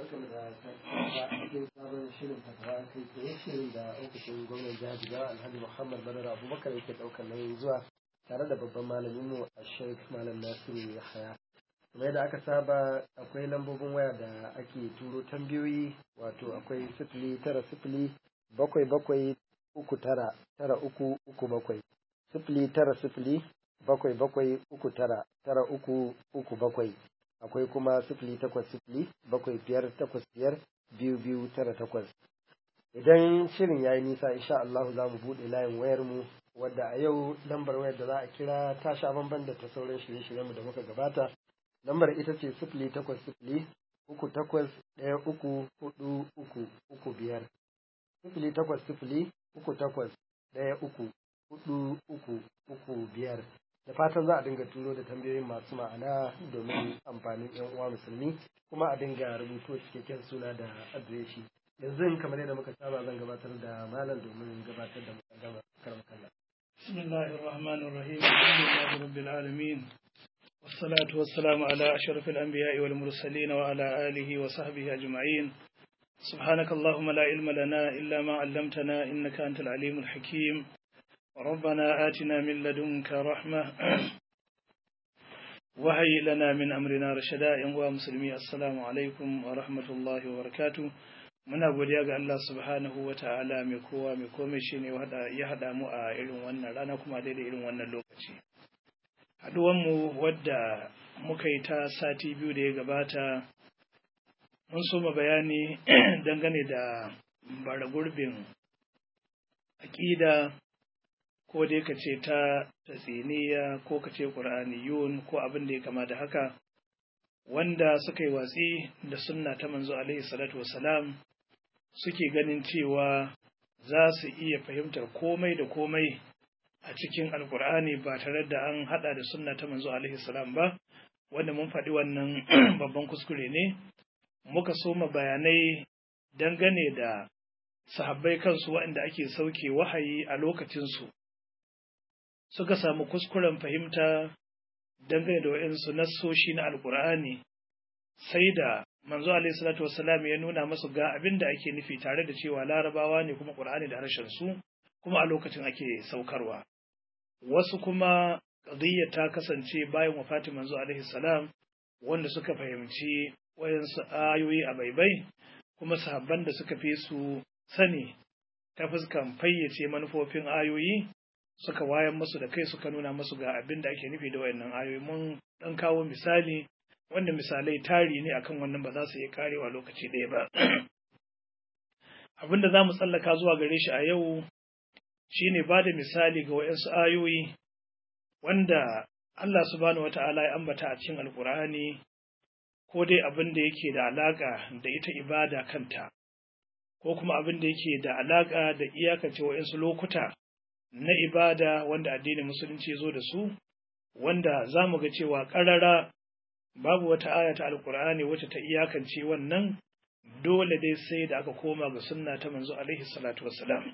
barkamu da cikin sabon shirin fatawa kai tsaye shirin da ofishin gwamnan jihar Jigawa Alhaji Muhammad Badar Abubakar yake ɗaukar nauyin zuwa tare da babban malaminmu a Sheikh Malam Nasiru Yahaya. Kuma yadda aka saba akwai lambobin waya da ake turo tambayoyi wato akwai sifili tara sifili bakwai bakwai uku tara tara uku uku bakwai sifili tara sifili bakwai bakwai uku tara tara uku uku bakwai akwai kuma sifili takwas sifili bakwai biyar takwas biyar biyu biyu tara takwas idan shirin ya yi nisa insha Allah za mu buɗe layin wayar mu wadda a yau lambar wayar da za a kira ta sha bamban da ta sauran shirye-shiryenmu da muka gabata lambar ita ce sifili takwas sifili uku takwas ɗaya uku hudu uku uku biyar sifili takwas sifili uku takwas ɗaya uku hudu uku uku biyar da fatan za a dinga turo da tambayoyin masu ma'ana domin amfanin yan uwa musulmi kuma a dinga rubuto cikakken suna da adireshi yanzu kamar yadda muka saba zan gabatar da malam domin gabatar da mukaddama karam kallon بسم الله الرحمن الرحيم الحمد لله رب العالمين والصلاة والسلام على أشرف الأنبياء والمرسلين وعلى آله وصحبه أجمعين سبحانك اللهم لا علم لنا إلا ما علمتنا إنك أنت العليم الحكيم ربنا آتنا من لدنك رحمة وهي لنا من أمرنا رشدا يا مسلمي السلام عليكم ورحمة الله وبركاته muna godiya ga Allah subhanahu wa ta'ala mai kowa mai komai shi ne ya haɗa mu a irin wannan rana kuma daidai irin wannan lokaci haɗuwanmu wadda muka yi ta sati biyu da ya gabata mun soma bayani dangane da bara gurbin aƙida ko dai ka ce ta tatsiniya ko ka ce ƙur'aniyun ko abin da ya kama da haka wanda suka yi watsi da sunna ta manzo alaihi salatu wasalam suke ganin cewa za su iya fahimtar komai da komai a cikin alkur'ani ba tare da an hada da sunna ta manzo alaihi salam ba wanda mun faɗi wannan babban kuskure ne muka soma bayanai dangane da sahabbai kansu waɗanda ake sauke wahayi a lokacinsu suka samu kuskuren fahimta dangane da waɗansu nassoshi na alkur'ani sai da manzo alaihi salatu wassalam ya nuna masu ga abin da ake nufi tare da cewa larabawa ne kuma qur'ani da harshen su kuma a lokacin ake saukarwa wasu kuma qadiyya ta kasance bayan wafatin manzo alaihi salam wanda suka fahimci wayansu ayoyi a baibai kuma sahabban da suka fi su sani ta fuskan fayyace manufofin ayoyi suka wayan musu da kai suka nuna musu ga abin da ake nufi da wayannan ayoyi mun dan kawo misali wanda misalai tari ne akan wannan ba za su iya karewa lokaci ɗaya ba. Abin da za mu tsallaka zuwa gare shi a yau shi ne ba da misali ga waɗansu ayoyi wanda Allah subhanahu wa ta'ala ya ambata a cikin Alƙur'ani ko dai abin da yake da alaƙa da ita ibada kanta, ko kuma abin da yake da alaƙa da iyakace waɗansu lokuta na ibada wanda addinin musulunci zo da su, wanda za mu ga cewa ƙarara babu wata aya ta alkur'ani wacce ta iyakance wannan dole dai sai da aka koma ga sunna ta manzo alaihi salatu wassalam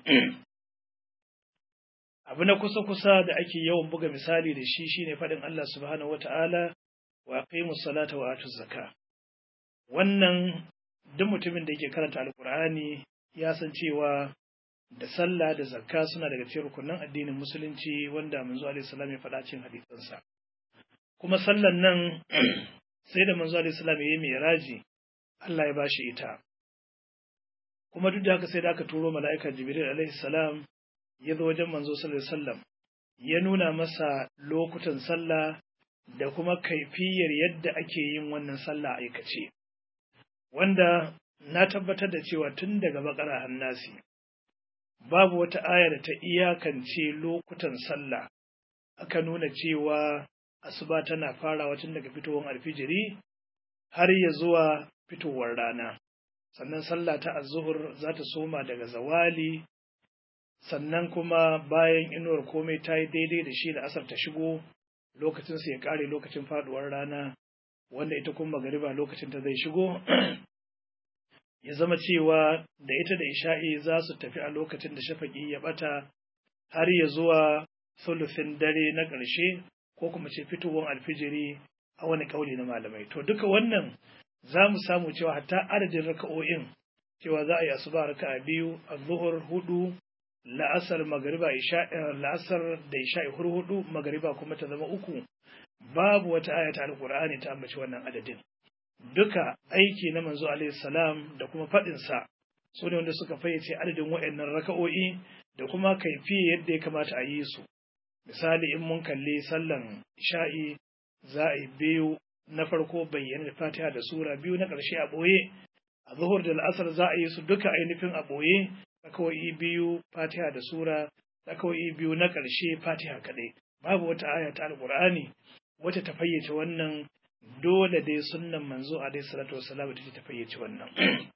abu na kusa kusa da ake yawan buga misali da shi shine faɗin Allah subhanahu wata'ala wa aqimus salata wa atuz zaka wannan duk mutumin da yake karanta alkur'ani ya san cewa da sallah da zakka suna daga cikin rukunin addinin musulunci wanda manzo alaihi salam ya faɗa cikin hadisansa kuma sallan nan sai da manzo alaihi salam ya yi miraji Allah ya bashi ita kuma duk da haka sai da aka turo mala'ika jibril alaihi salam ya zo wajen manzo sallallahu alaihi wasallam ya nuna masa lokutan sallah da kuma kaifiyar yadda ake yin wannan sallah aikace wanda na tabbatar da cewa tun daga bakara hannasi babu wata aya da ta iyakance lokutan sallah aka nuna cewa asuba tana farawa tun daga fitowar alfijiri har ya zuwa fitowar rana sannan sallah ta azuhur za ta soma daga zawali sannan kuma bayan inuwar komai ta yi daidai da shi da asar ta shigo lokacin su ya kare lokacin faduwar rana wanda ita kuma magariba lokacin ta zai shigo ya zama cewa da ita da isha'i za su tafi a lokacin da shafaki ya bata har ya zuwa sulufin dare na ƙarshe ko kuma ce fitowar alfijiri a wani kauli na malamai to duka wannan za mu samu cewa hatta adadin raka'o'in cewa za a yi asuba raka'a biyu az-zuhur hudu la'asar magariba isha la'asar da isha hudu magariba kuma ta zama uku babu wata aya ta alqur'ani ta ambaci wannan adadin duka aiki na manzo alaihi salam da kuma fadin sa su ne wanda suka fayyace adadin waɗannan raka'o'i da kuma kaifi yadda ya kamata a yi su misali in mun kalli sallan isha'i za a yi biyu na farko bayyana da fatiha da sura biyu na ƙarshe a ɓoye a zuhur da la'asar za a yi su duka ainihin a ɓoye kawai biyu fatiha da sura kawai biyu na ƙarshe fatiha kaɗai babu wata aya ta alƙur'ani wacce ta fayyace wannan dole dai sunnan manzo alaihi salatu wassalam ta ta fayyace wannan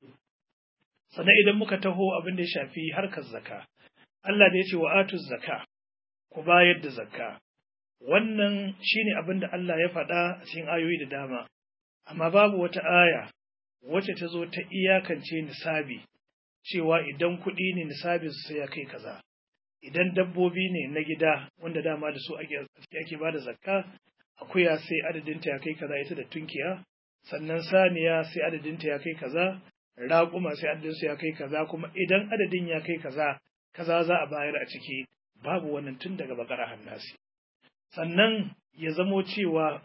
sannan idan muka taho abin da ya shafi harkar zakka Allah da ya ce wa atuz zakka ku bayar da zakka wannan shine abin da Allah ya faɗa a cikin ayoyi da dama amma babu wata aya wacce ta zo ta iyakance nisabi cewa idan kuɗi ne nisabin su sai ya kai kaza idan dabbobi ne na gida wanda dama da su ake ake ba da zakka akuya sai adadinta ya kai kaza ita da tunkiya sannan saniya sai adadinta ya kai kaza raƙuma sai adadinsu ya kai kaza kuma idan adadin ya kai kaza kaza za a bayar a ciki babu wannan tun daga bakara hannasi sannan ya zamo cewa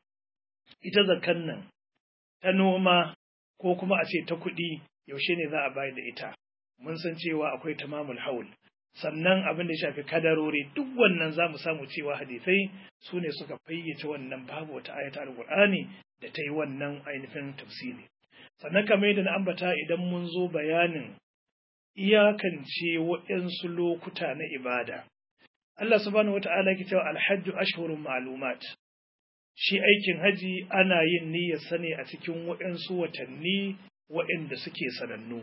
ita zakan nan ta noma ko kuma a ce ta kuɗi yaushe ne za a bayar da ita mun san cewa akwai tamamul haul sannan abin da ya shafi kadarori duk wannan za mu samu cewa hadisai su ne suka fayyace wannan babu wata ayata alqur'ani da ta yi wannan ainihin tafsiri sannan kamar yadda na ambata idan mun zo bayanin iyakance waɗansu lokuta na ibada Allah subhanahu wata'ala yake cewa alhajju ashhurun ma'lumat shi aikin haji ana yin niyyar sane a cikin waɗansu watanni waɗanda suke sanannu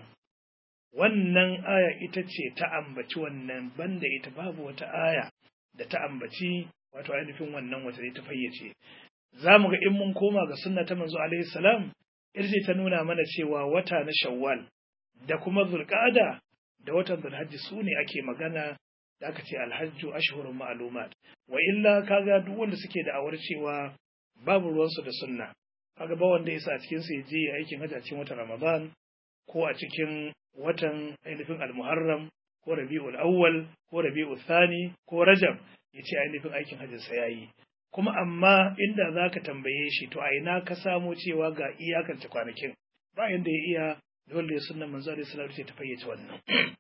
wannan aya ita ce ta ambaci wannan banda ita babu wata aya da ta ambaci wato ainihin wannan watanni ta fayyace za mu ga in mun koma ga sunna ta manzo alaihi salam irce ta nuna mana cewa wata na shawwal da kuma zulqa'ada da watan zulhajji su ne ake magana da aka ce alhajju ashhurun ma'lumat wa illa kaga duk wanda suke da awar cewa babu ruwansu da sunna kaga ba wanda yasa a cikin su je aikin hajji a cikin watan ramadan ko a cikin watan ainihin almuharram ko rabi'ul awwal ko rabi'ul thani ko rajab yace ainihin aikin hajjin sa yayi kuma amma inda zaka tambaye shi to a ina ka samo cewa ga iyakance kwanakin ba yanda ya iya dole sunnan manzo alaihi salatu ce ta fayyace wannan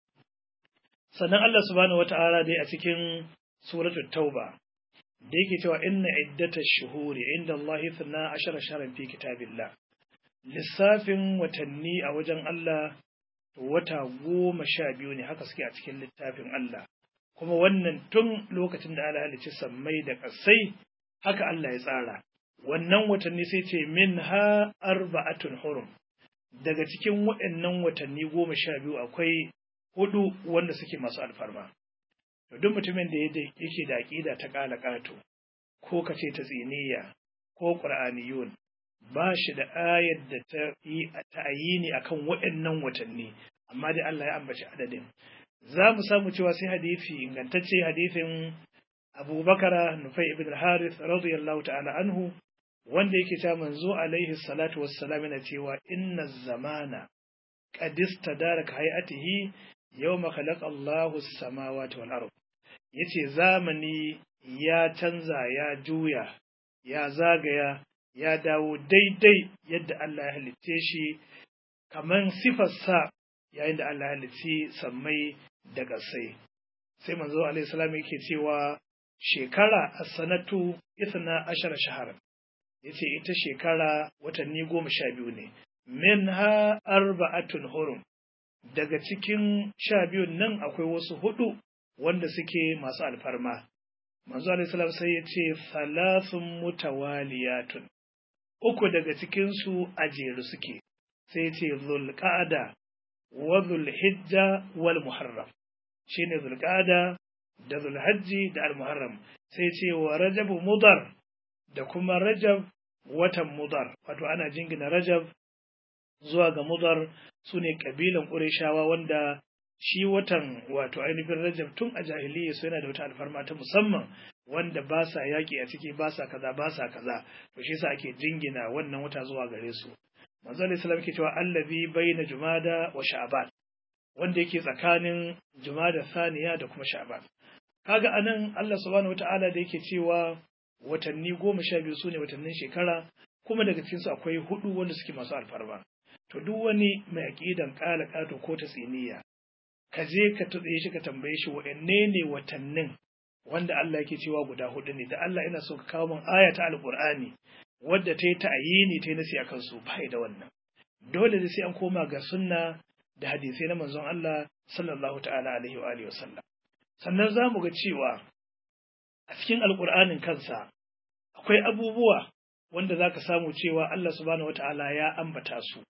sannan Allah subhanahu wata'ala dai a cikin suratul tauba da yake cewa inna iddatash shuhuri inda Allah 12 shahran fi kitabillah lissafin watanni a wajen Allah wata goma sha biyu ne haka suke a cikin littafin Allah kuma wannan tun lokacin da Allah halicci sammai da ƙasai haka Allah ya tsara wannan watanni sai ce min ha arba'atun hurum daga cikin waɗannan watanni goma sha biyu akwai hudu wanda suke masu alfarma to duk mutumin da yake da aƙida ta ƙala ƙato ko kace ta tsiniya ko qur'aniyun ba shi da ayar da ta yi ta'ayini akan waɗannan watanni amma dai Allah ya ambaci adadin za mu samu cewa sai hadisi ingantacce hadisin Abu Bakara Nufai ibn al-Harith radiyallahu ta'ala anhu wanda yake cewa manzo alaihi salatu wassalam yana cewa inna zamana qad istadara ka hayatihi yawma khalaqa Allahu as-samawati wal ard yace zamani ya canza ya juya ya zagaya ya dawo daidai yadda Allah ya halicce shi kaman sifarsa yayin da Allah ya halicci sammai da ƙasai. Sai manzo alaihi salam yake cewa shekara a sanatu ithna ashara shahar. Yace ita shekara watanni goma sha biyu ne. Min ha arba'atun hurum. Daga cikin sha biyun nan akwai wasu hudu wanda suke masu alfarma. Manzo alaihi salam sai ya ce salasun mutawaliyatun. uku daga cikinsu a jere suke, sai ce zulƙada wa zulhijja wal muharram, shi ne zulƙada da zulhajji da al-muharram, sai ce wa rajabu mudar da kuma rajab watan mudar, wato ana jingina rajab zuwa ga mudar su ne ƙabilan ƙureshawa wanda shi watan wato ainihin rajab tun a jahiliya su yana da wata alfarma ta musamman wanda ba sa yaƙi a ciki ba sa kaza ba sa kaza to shi yasa ake jingina wannan wata zuwa gare su manzo alaihi salam yake cewa allazi baina jumada wa sha'ban wanda yake tsakanin jumada saniya da kuma sha'ban kaga anan Allah subhanahu wataala da yake cewa watanni goma sha biyu sune watannin shekara kuma daga cikinsu akwai hudu wanda suke masu alfarma to duk wani mai aqidan kala kato ko ta tsiniya ka je ka tutse shi ka tambaye shi wa'anne ne watannin wanda Allah yake cewa guda hudu ne da Allah ina so ka kawo min aya ta alqur'ani wadda ta yi ta'ayini ta yi nasi akan su bai da wannan dole ne sai an koma ga sunna da hadisai na manzon Allah sallallahu ta'ala alaihi wa alihi wasallam sannan za mu ga cewa a cikin alqur'anin kansa akwai abubuwa wanda za ka samu cewa Allah subhanahu wata'ala ya ambata su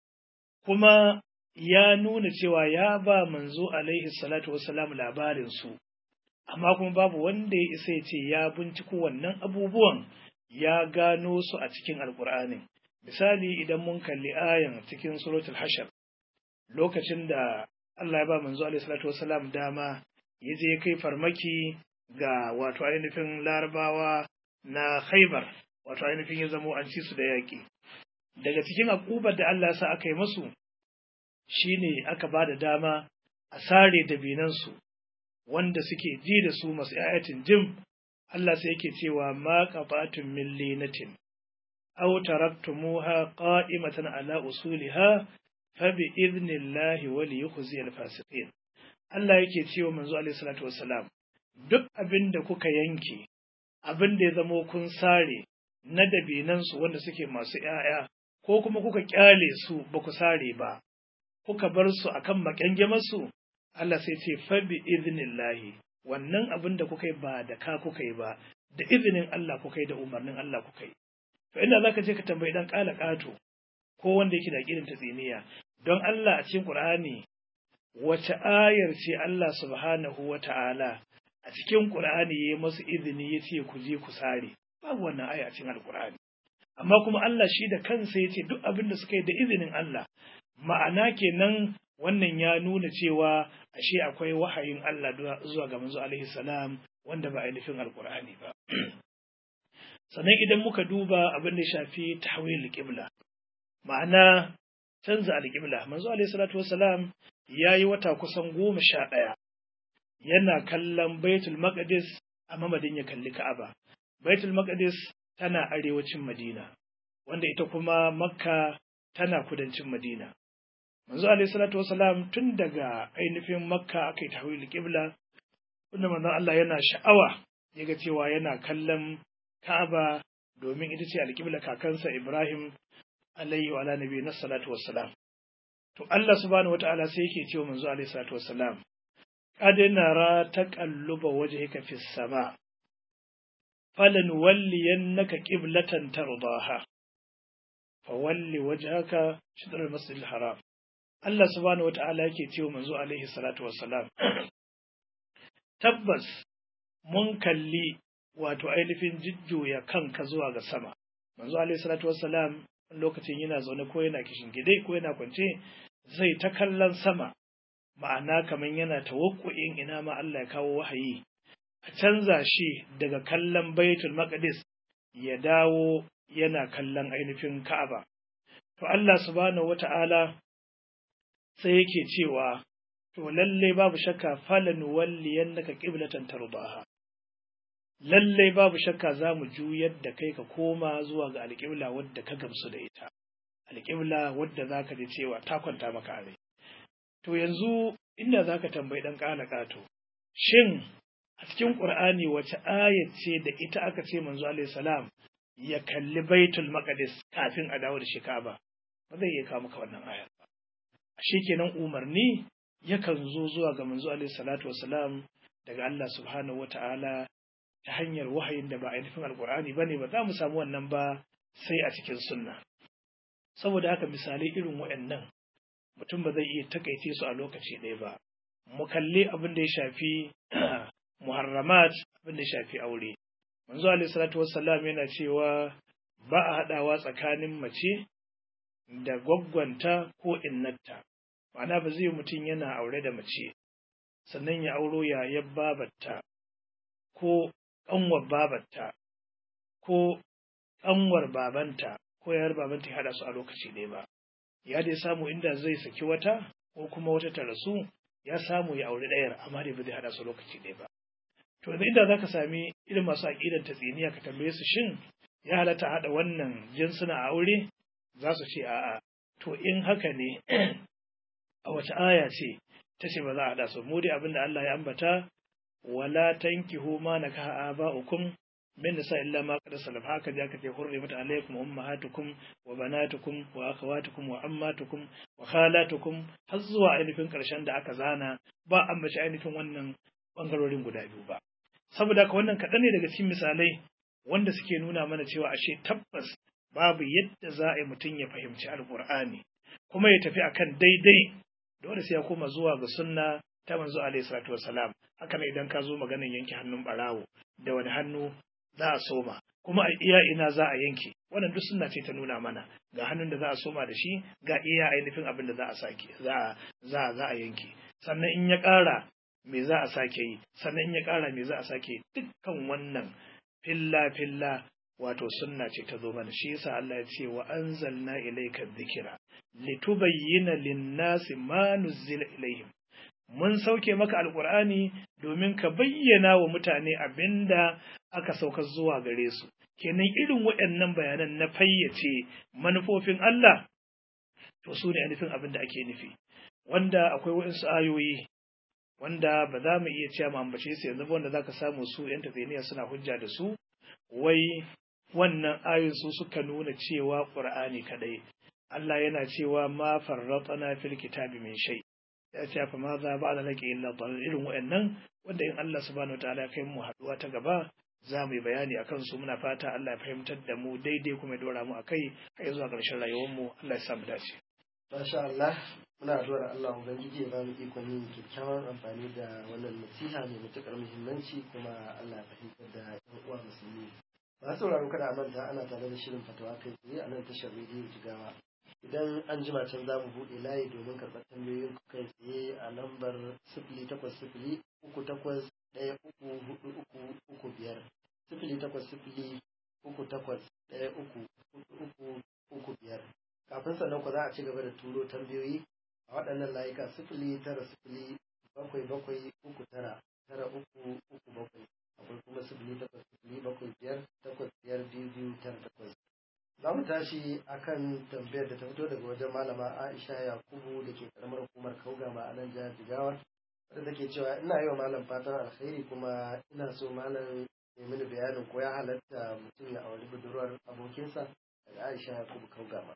kuma ya nuna cewa ya ba manzo alaihi salatu wassalam labarin su amma kuma babu wanda ya isa ya ce ya binciko wannan abubuwan ya gano su a cikin alkur'anin misali idan mun kalli ayan cikin suratul hashar lokacin da Allah ya ba manzo alaihi salatu wassalam dama ya je kai farmaki ga wato ainihin larabawa na khaibar wato ainihin ya zamo an ci su da yaƙi daga cikin akubar da Allah ya sa aka yi masu shine aka ba da dama a sare dabinansu wanda suke ji da su masu ayatin jim Allah sai yake cewa ma qabatun min linatin aw taraktumuha qa'imatan ala usuliha fa bi idnillahi wa liyukhzi al-fasiqin Allah yake cewa manzo alaihi salatu wassalam duk abin da kuka yanke abin da ya zamo kun sare na dabinansu wanda suke masu ‘ya'ya, ko kuma kuka ƙyale su ba ku sare ba, kuka bar su a kan maƙyangyamarsu, Allah sai ce fabi iznillahi wannan abin da kuka yi ba da ka kuka yi ba, da izinin Allah kuka yi da umarnin Allah kuka yi. To inda za ka je ka tambayi ɗan ƙala ƙato ko wanda yake da ƙirin ta tsiniya, don Allah a cikin Ƙur'ani wace ayar ce Allah subhanahu wa ta'ala a cikin Ƙur'ani ya yi masu izini ya ce ku je ku sare. babu wannan aya a cikin alkur'ani amma kuma Allah shi da kansa ya ce duk abin da suka yi da izinin Allah ma'ana kenan wannan ya nuna cewa ashe akwai wahayin Allah zuwa ga manzo alaihi salam wanda ba ainihin alkur'ani ba sannan idan muka duba abin da shafi tahwil qibla ma'ana canza alqibla manzo alaihi salatu wassalam yayi wata kusan goma sha ɗaya yana kallon baitul maqdis a mamadin ya kalli ka'aba Baitul Maqdis tana arewacin Madina, wanda ita kuma Makka tana kudancin Madina. Manzo alaihi salatu wasalam tun daga ainihin Makka aka yi tahwil qibla, wanda manzon Allah yana sha'awa yaga cewa yana kallon Ka'aba domin ita ce alƙibla kakansa Ibrahim alaihi wa ala nabi na salatu wassalam. To Allah subhanahu wata'ala sai yake cewa manzo alaihi salatu wassalam qad nara taqalluba wajhika fis sama' فلنولينك قبلة ترضاها فولي وجهك شطر المسجد الحرام Allah subhanahu wata'ala yake cewa manzo alaihi salatu wassalam tabbas mun kalli wato ainihin jujjuya kanka zuwa ga sama manzo alaihi salatu wassalam lokacin yana zaune ko yana kishin gidai ko yana kwance zai ta kallon sama ma'ana kaman yana tawakkuin ina ma Allah ya kawo wahayi a canza shi daga kallon baitul maqdis ya dawo yana kallon ainihin ka'aba to Allah subhanahu wata'ala sai yake cewa to lalle babu shakka falan walliyannaka qiblatan tardaha lalle babu shakka za mu juyar da kai ka koma zuwa ga alƙibla wadda ka gamsu da ita alƙibla wadda za ka ji cewa ta kwanta maka a rai to yanzu inda za ka tambayi ɗan ƙala ƙato shin a cikin ƙur'ani wace ayat ce da ita aka ce manzo alaihi salam ya kalli baitul maqdis kafin a dawo da shi Ka'aba ba zai iya kawo maka wannan ayar ba kenan umarni yakan zo zuwa ga manzo alaihi salatu wasalam daga Allah subhanahu wata'ala ta hanyar wahayin da ba ainihin alƙur'ani bane ba za mu samu wannan ba sai a cikin sunna saboda haka misalai irin waɗannan mutum ba zai iya takaice su a lokaci ɗaya ba mu kalli abin da ya shafi muharramat abin da ya shafi aure manzo alaihi salatu wassalam yana cewa ba a haɗawa tsakanin mace da gwaggwanta ko innata ma'ana ba zai mutum yana aure da mace sannan ya auro yayan babarta ko ƙanwar babarta ko ƙanwar babanta ko yayar babanta ya haɗa su a lokaci ɗaya ba ya dai samu inda zai saki wata ko kuma wata ta rasu ya samu ya auri ɗayar amma dai ba zai haɗa su lokaci ɗaya ba to yanzu inda zaka sami irin masu aƙidan ta tsiniya ka tambaye su shin ya halatta haɗa wannan jinsuna a aure za su ce a'a to in haka ne a wace aya ce ta ce ba za a haɗa su mu dai abinda Allah ya ambata wala tankihu ma nakaha aba'ukum min nisa illa ma qad salaf haka ja kace hurrimat alaykum ummahatukum wa banatukum wa akhawatukum wa ammatukum wa khalatukum har zuwa ainihin karshen da aka zana ba ambaci ainihin wannan bangarorin guda biyu ba saboda haka wannan kaɗan ne daga cikin misalai wanda suke nuna mana cewa ashe tabbas babu yadda za a yi mutum ya fahimci alkur'ani kuma ya tafi akan daidai dole sai ya koma zuwa ga sunna ta manzo alaihi salatu wassalam haka ne idan ka zo maganar yanke hannun barawo da wani hannu za a soma kuma a iya ina za a yanke wannan duk sunna ce ta nuna mana ga hannun da za a soma da shi ga iya ainihin abin da za a sake za za za a yanke sannan in ya ƙara me za a sake yi sannan in ya ƙara me za a sake dukkan wannan filla filla wato sunna ce ta zo mana shi yasa Allah ya ce wa anzalna ilayka dhikra litubayyana lin-nasi ma nuzila ilayhim mun sauke maka alqur'ani domin ka bayyana wa mutane abinda aka saukar zuwa gare su kenan irin waɗannan bayanan na fayyace manufofin Allah to su ne nufin abin da ake nufi wanda akwai waɗansu ayoyi wanda ba za mu iya cewa mu ambace su yanzu ba wanda zaka samu su yan tafiniya suna hujja da su wai wannan ayoyin su suka nuna cewa Qur'ani kadai Allah yana cewa ma farratana fil kitabi min shay ya ce fa ma za ba da laki illa dalil irin wayannan wanda in Allah subhanahu wataala kai mu haduwa ta gaba za mu yi bayani akan su muna fata Allah ya fahimtar da mu daidai kuma ya dora mu akai har zuwa ƙarshen rayuwar mu Allah ya sa mu dace Masha Allah muna addu'ar Allah Ubangiji ya ba mu ikon yin kyakkyawan amfani da wannan nasiha mai matuƙar muhimmanci kuma Allah ya fahimtar da ƴan uwa musulmi. Masu sauraro kada a manta ana tare da shirin fatawa kai tsaye a nan tashar rediyo Jigawa. Idan an jima can za mu buɗe layi domin karɓar tambayoyin ku kai tsaye a lambar sifili takwas sifili uku takwas ɗaya uku hudu uku uku biyar sifili takwas sifili uku takwas ɗaya uku hudu uku uku biyar. kafin sannan ku za a ci gaba da turo tambayoyi a waɗannan layuka sifili tara sifili bakwai bakwai uku tara tara uku uku bakwai akwai kuma sifili takwas sifili bakwai biyar takwas biyar biyu biyu tara takwas za mu tashi akan tambayar da ta fito daga wajen malama aisha yakubu da ke karamar hukumar kaugama a nan jihar jigawa wadda take cewa ina yi wa malam fatan alkhairi kuma ina so malam ya mini bayanin ko ya halatta mutum ya auri budurwar abokinsa daga aisha yakubu kaugama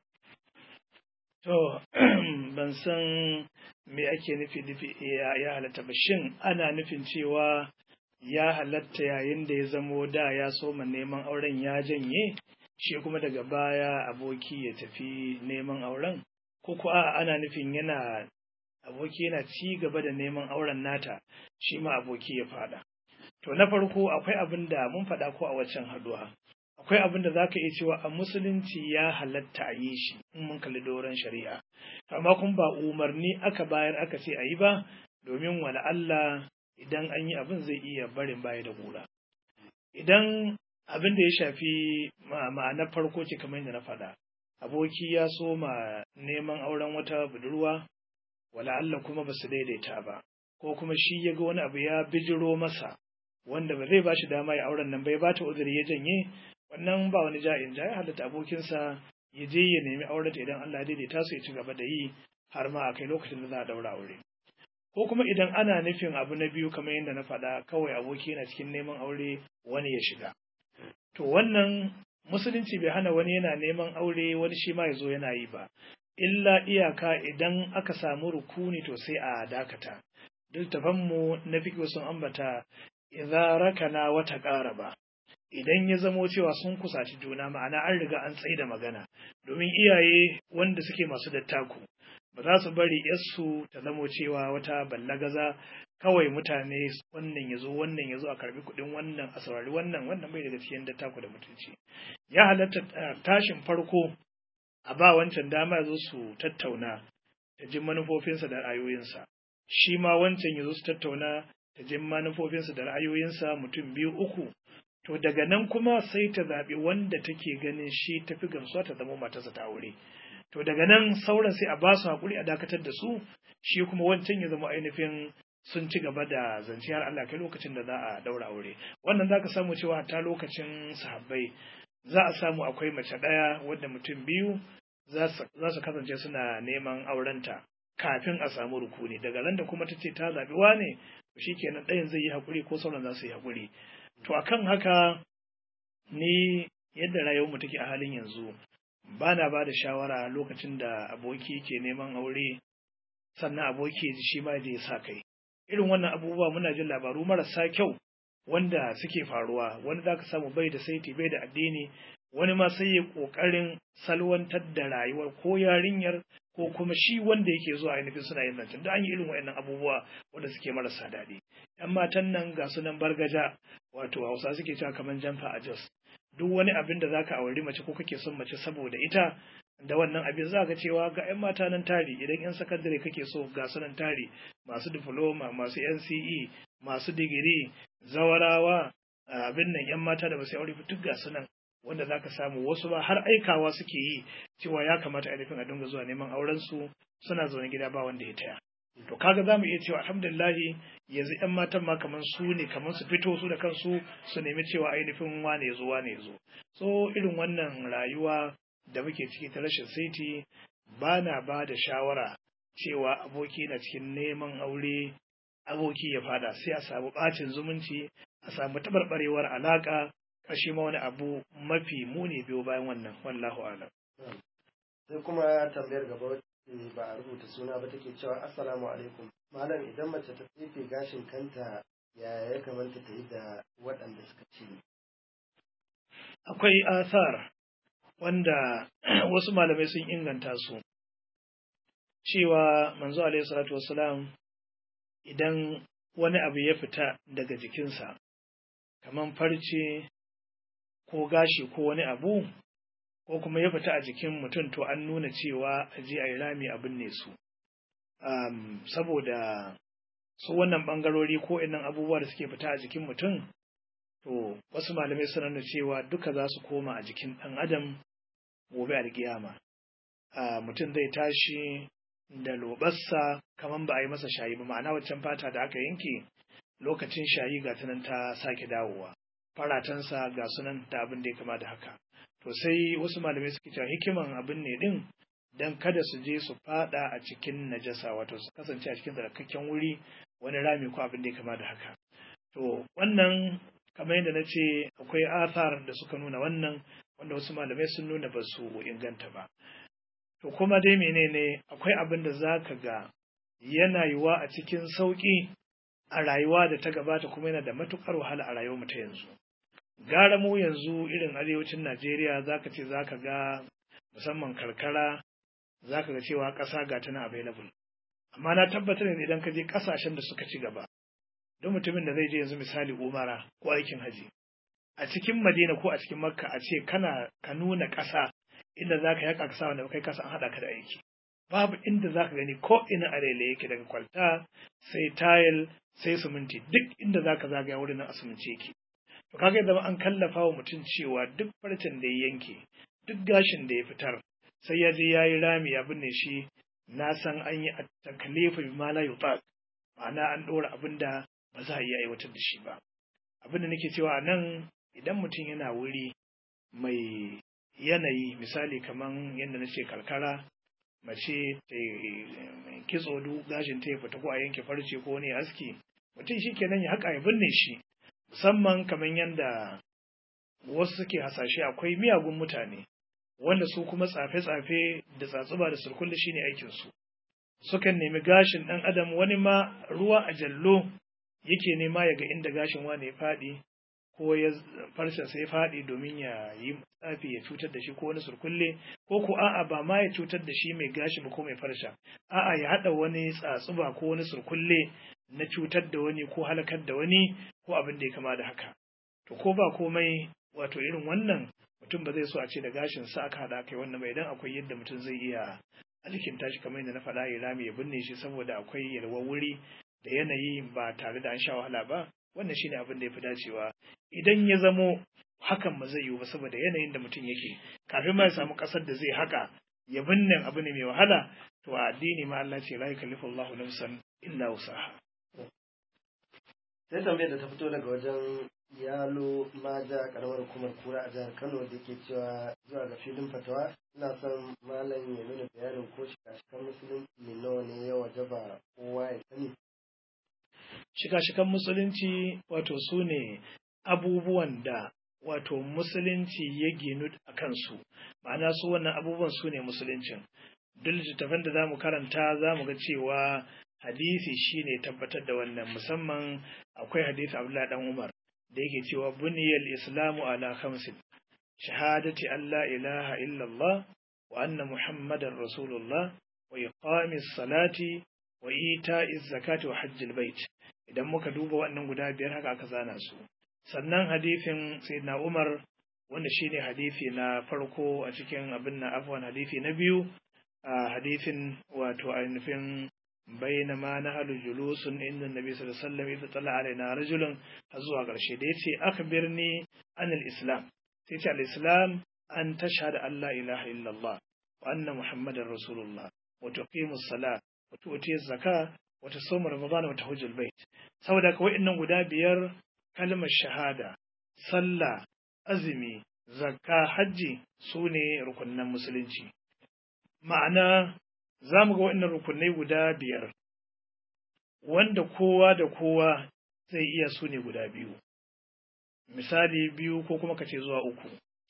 To, ban san me ake nufi nufi ya halatta ba, shin ana nufin cewa ya halatta yayin da ya zamo da ya soma neman auren ya janye, shi kuma daga baya aboki ya tafi neman auren? Ko kuwa ana nufin yana aboki yana ci gaba da neman auren nata, shi ma aboki ya fada. To, na farko akwai abin da mun faɗa ko a waccan haduwa. akwai abin da za ka iya cewa a musulunci ya halatta a yi shi in mun kalli doron shari'a amma kun ba umarni aka bayar aka ce a yi ba domin wani Allah idan an yi abin zai iya barin baya da gura idan abin da ya shafi ma'anar farko ce kamar yadda na faɗa aboki ya so ma neman auren wata budurwa wala Allah kuma ba su daidaita ba ko kuma shi ya ga wani abu ya bijiro masa wanda ba zai ba shi dama ya auren nan bai ba ta uzuri ya janye wannan ba wani ja'in ja ya halatta abokinsa ya je ya nemi aurenta idan Allah ya daidaita su ya ci gaba da yi har ma a kai lokacin da za a daura aure ko kuma idan ana nufin abu na biyu kamar yadda na faɗa kawai aboki yana cikin neman aure wani ya shiga to wannan musulunci bai hana wani yana neman aure wani shi ma ya zo yana yi ba illa iyaka idan aka samu rukuni to sai a dakata mu na fiƙo sun ambata idza rakana wata ƙara ba idan ya zamo cewa sun kusaci juna ma'ana an riga an tsaye da magana domin iyaye wanda suke masu dattaku ba za su bari yarsu ta zamo cewa wata ballagaza kawai mutane wannan ya zo wannan ya zo a karbi kuɗin wannan a saurari wannan wannan bai daga cikin dattaku da mutunci ya halatta tashin farko a ba wancan dama ya zo su tattauna ta ji manufofinsa da ra'ayoyinsa shi ma wancan ya zo su tattauna ta ji manufofinsa da ra'ayoyinsa mutum biyu uku to daga nan kuma sai ta zaɓi wanda take ganin shi tafi gamsuwa ta zama matarsa ta aure to daga nan sauran sai a ba su haƙuri a dakatar da su shi kuma wancan ya zama ainihin sun ci gaba da zance har Allah kai lokacin da za a daura aure wannan zaka samu cewa ta lokacin sahabbai za a samu akwai mace ɗaya wadda mutum biyu za su kasance suna neman aurenta kafin a samu rukuni daga nan da kuma ta ce ta zaɓi wane shi kenan ɗayan zai yi haƙuri ko sauran za su yi haƙuri to akan haka ni yadda rayuwarmu take a halin yanzu ba na ba da shawara lokacin da aboki ke neman aure sannan aboki shi ma je sa kai irin wannan abubuwa muna jin labaru marasa kyau wanda suke faruwa wani za ka samu bai da saiti bai da addini wani ma sai ya ƙoƙarin salwantar da rayuwar ko yarinyar ko kuma shi wanda yake zuwa ainihin suna yin zancen da an yi irin waɗannan abubuwa wanda suke marasa daɗi yan matan nan ga su nan bargaja wato hausa suke cewa kamar jamfa a jos duk wani abin da zaka auri mace ko kake son mace saboda ita da wannan abin za ka cewa ga 'yan mata nan tari idan 'yan sakandare kake so ga su nan tari masu diploma masu nce masu digiri zawarawa abin nan 'yan mata da basu aure duk ga su nan wanda za ka samu wasu ba har aikawa suke yi cewa ya kamata ainihin a dinga zuwa neman auren su suna zaune gida ba wanda ya taya to kaga za mu iya cewa alhamdulillahi yanzu 'yan matan ma kamar su ne kamar su fito su da kansu su nemi cewa ainihin wane ya zo wane ya zo so irin wannan rayuwa da muke ciki ta rashin saiti ba na ba da shawara cewa aboki na cikin neman aure aboki ya fada sai a samu bacin zumunci a samu tabarbarewar alaka ƙarshe ma wani abu mafi muni biyo bayan wannan wallahu alam sai kuma tambayar gaba ba a rubuta suna ba take cewa assalamu alaikum malam idan mace ta tsefe gashin kanta yaya ya kamata ta yi da waɗanda suka ci akwai asar wanda wasu malamai sun inganta su cewa manzo alaihi salatu wassalam idan wani abu ya fita daga jikinsa kamar farce ko gashi ko wani abu ko kuma ya fita a jikin mutum to an nuna cewa a je a yi rami abin ne su um, saboda su wannan bangarori ko inan abubuwa da suke fita a jikin mutum to wasu malamai suna nuna cewa duka za su koma a jikin ɗan adam gobe alkiyama uh, mutum zai tashi da lobarsa kamar ba a yi masa shayi ba ma'ana waccan fata da aka yanke lokacin shayi ga tunan ta sake dawowa faratansa ga sunan da abin da ya kama da haka to sai wasu malamai suke cewa hikiman abin ne din dan kada su je su fada a cikin najasa wato su kasance a cikin tsarkakken wuri wani rami ko abin da ya kama da haka to wannan kamar yadda na ce akwai athar da suka nuna wannan wanda wasu malamai sun nuna ba su inganta ba to kuma dai menene akwai abin da za ka ga yana yiwa a cikin sauƙi a rayuwa da ta gabata kuma yana da matuƙar wahala a rayuwar mu ta yanzu gara mu yanzu irin arewacin Najeriya zaka ce zaka ga musamman karkara zaka ga cewa ƙasa ga tana available amma na tabbatar ne idan ka je ƙasashen da suka ci gaba don mutumin da zai je yanzu misali umara ko aikin haji a cikin madina ko a cikin makka a ce kana ka nuna ƙasa inda zaka yaka ka sa wanda kai kasa an haɗa ka da aiki babu inda zaka gani ko ina a yake daga kwalta sai tayil sai siminti duk inda zaka zagaya wurin nan a siminti yake to kaga yadda an kallafa wa mutum cewa duk farcen da ya yanke duk gashin da ya fitar sai ya je ya yi rami ya binne shi na san an yi a takalifu bi ma la yutaq ma'ana an ɗora abin da ba za a iya aiwatar da shi ba abin da nake cewa nan idan mutum yana wuri mai yanayi misali kaman yadda na ce karkara mace ta kitso duk gashin ta ya fita ko a yanke farce ko wani aski mutum shi kenan ya haƙa ya binne shi musamman kamar yadda wasu suke hasashe akwai miyagun mutane wanda su kuma tsafe-tsafe da tsatsuba da surkulli shine aikinsu sukan nemi gashin ɗan adam wani ma ruwa a jallo yake nema ya ga inda gashin wani ya faɗi ko ya farsa sai faɗi domin ya yi tsafi ya cutar da shi ko wani surkulle ko ko a'a ba ma ya cutar da shi mai gashi ba ko mai farsha a'a ya haɗa wani tsatsuba ko wani surkulle na cutar da wani ko halakar da wani ko abin da ya kama da haka to ko ba komai wato irin wannan mutum ba zai so a ce da gashin sa aka haɗa kai wannan ba idan akwai yadda mutum zai iya alkinta shi kamar yadda na faɗa ya rami ya binne shi saboda akwai yalwar wuri da yanayi ba tare da an sha wahala ba wannan shine abin da ya fi dacewa idan ya zamo hakan ba zai yiwu ba saboda yanayin da mutum yake kafin ma ya samu ƙasar da zai haka ya binne abu ne mai wahala to a addini ma Allah ce la yukallifu Allahu nafsan illa wusaha sai tambayar da ta fito daga wajen yalo maja karamar hukumar kura a jihar kano da ke cewa zuwa ga filin fatawa ina son malam ya nuna bayanin ko shika-shikan musulunci nawa ne ya wajaba kowa ya sani shika-shikan musulunci wato su ne abubuwan da wato musulunci ya ginu a kansu ma'ana su wannan abubuwan su ne musuluncin duk littattafan da za mu karanta za mu ga cewa hadisi shine tabbatar da wannan musamman akwai hadisi abdullahi dan umar da yake cewa buniyal islamu ala khamsin shahadati an la ilaha illallah wa anna muhammadar rasulullah wa iqamis salati wa ita'iz zakati wa hajjil bait idan muka duba wannan guda biyar haka aka zana su sannan hadisin sayyidina umar wanda shine hadisi na farko a cikin abin na afwan hadisi na biyu a hadisin wato ainihin bainama na halu julusun inda nabi sallallahu alaihi wasallam idza tala alaina rajulun har zuwa ƙarshe da yace akhbirni anil islam sai ce al-islam an tashhadu an la ilaha illallah wa anna muhammadar rasulullah wa tuqimus salat wa tu'ti zakka wa tasum ramadan wa tahujjul bait saboda ka wa'annan guda biyar kalmar shahada sallah azumi zakka hajji sune rukunnan musulunci ma'ana za mu ga waɗannan rukunai guda biyar wanda kowa da kowa zai iya su ne guda biyu misali biyu ko kuma kace zuwa uku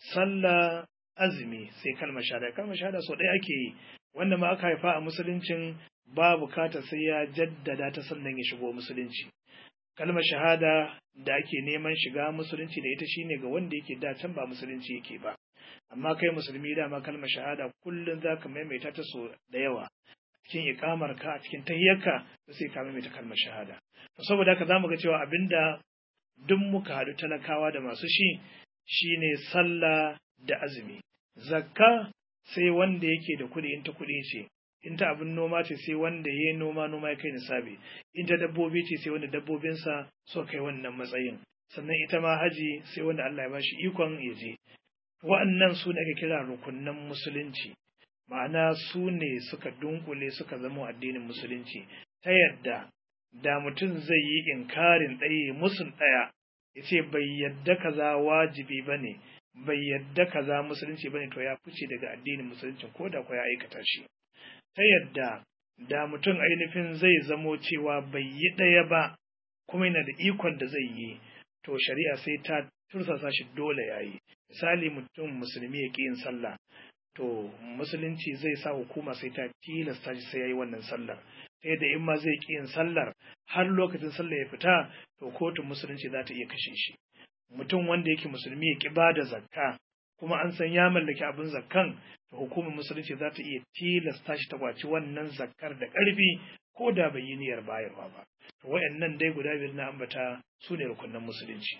sallah azumi sai kalmar shahada kalmar shahada sau ɗaya ake yi wanda ma aka haifa a musuluncin ba bukata sai ya jaddada ta sannan ya shigo musulunci kalmar shahada da ake neman shiga musulunci da ita shine ga wanda yake da can ba musulunci yake ba amma kai musulmi dama kalmar shahada kullum za ka maimaita ta so da yawa cikin ikamar ka a cikin tahiyyarka sai ka maimaita kalmar shahada to saboda haka zamu ga cewa abinda duk muka haɗu talakawa da masu shi shine sallah da azumi zakka sai wanda yake da kuɗi in ta kuɗi ce in ta abin noma ce sai wanda ya yi noma noma ya kai nisabi in ta dabbobi ce sai wanda dabbobinsa so kai wannan matsayin sannan ita ma haji sai wanda Allah ya bashi ikon ya je wa'annan su ne ake kira rukunnan musulunci ma'ana su ne suka dunkule suka zama addinin musulunci ta yadda da mutum zai yi inkarin ɗaya musun ɗaya ya ce bai yadda kaza wajibi ba ne bai yadda kaza musulunci ba ne to ya fice daga addinin musulunci ko da ya aikata shi ta yadda da mutum ainihin zai zamo cewa bai yi ɗaya ba kuma yana da ikon da zai yi to shari'a sai ta tursasa shi dole ya yi misali mutum musulmi ya ƙi yin sallah to musulunci zai sa hukuma sai ta tilasta shi sai ya yi wannan sallar ta yadda in ma zai ƙi yin sallar har lokacin sallar ya fita to kotun musulunci za ta iya kashe shi mutum wanda yake musulmi ya ƙi ba da zakka kuma an san ya mallaki abin zakkan to hukumar musulunci za ta iya tilasta shi ta kwaci wannan zakkar da ƙarfi ko da bai yi niyyar bayarwa ba to wayannan dai guda biyar na ambata su ne rukunan musulunci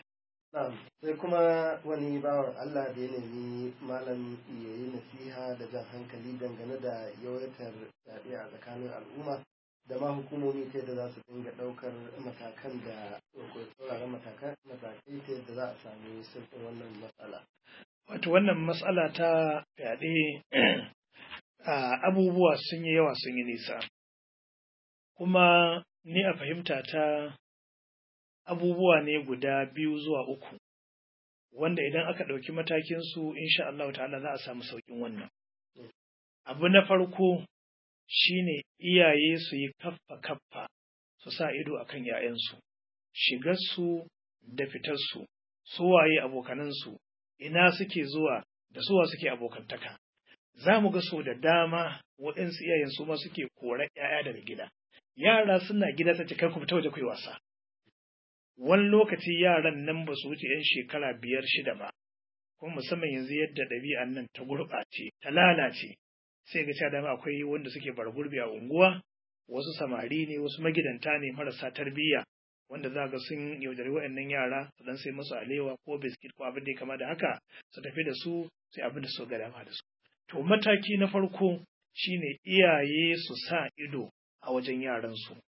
sai kuma wani bawan Allah da ya nemi malam ya yi nasiha da jan hankali dangane da yawaitar yaɗe a tsakanin al'umma da ma hukumomi ta yadda za su dinga ɗaukar matakan da tsauraran matakai ta yadda za a sami sauƙin wannan matsala. Wato wannan matsala ta fyaɗe abubuwa sun yi yawa sun yi nisa. Kuma ni a fahimta ta abubuwa ne guda biyu zuwa uku, wanda idan aka ɗauki matakinsu, insha Allah ta'ala za a samu sauƙin wannan. Abu na farko shine iyaye su yi kaffa-kaffa su sa ido a kan ‘ya'yansu, shigarsu da fitarsu, suwaye abokanansu, ina suke zuwa da suwa suke abokantaka. Za mu ga so da dama waɗansu iyayen su ma suke kora ‘ya'ya daga gida. Yara suna gida ta ce kai ku fita waje ku yi wasa. Wani lokaci yaran nan ba su wuce ‘yan shekara biyar shida ba, kuma musamman yanzu yadda ɗabi'an nan ta gurɓace, ta lalace. sai ga cewa dama akwai wanda suke bar gurbi a unguwa wasu samari ne wasu magidanta ne marasa tarbiyya wanda za ga sun yaudari waɗannan yara su dan sai musu alewa ko biskit ko abin da ya kama da haka su tafi da su sai abin da su ga dama da su to mataki na farko shine iyaye su sa ido a wajen yaran su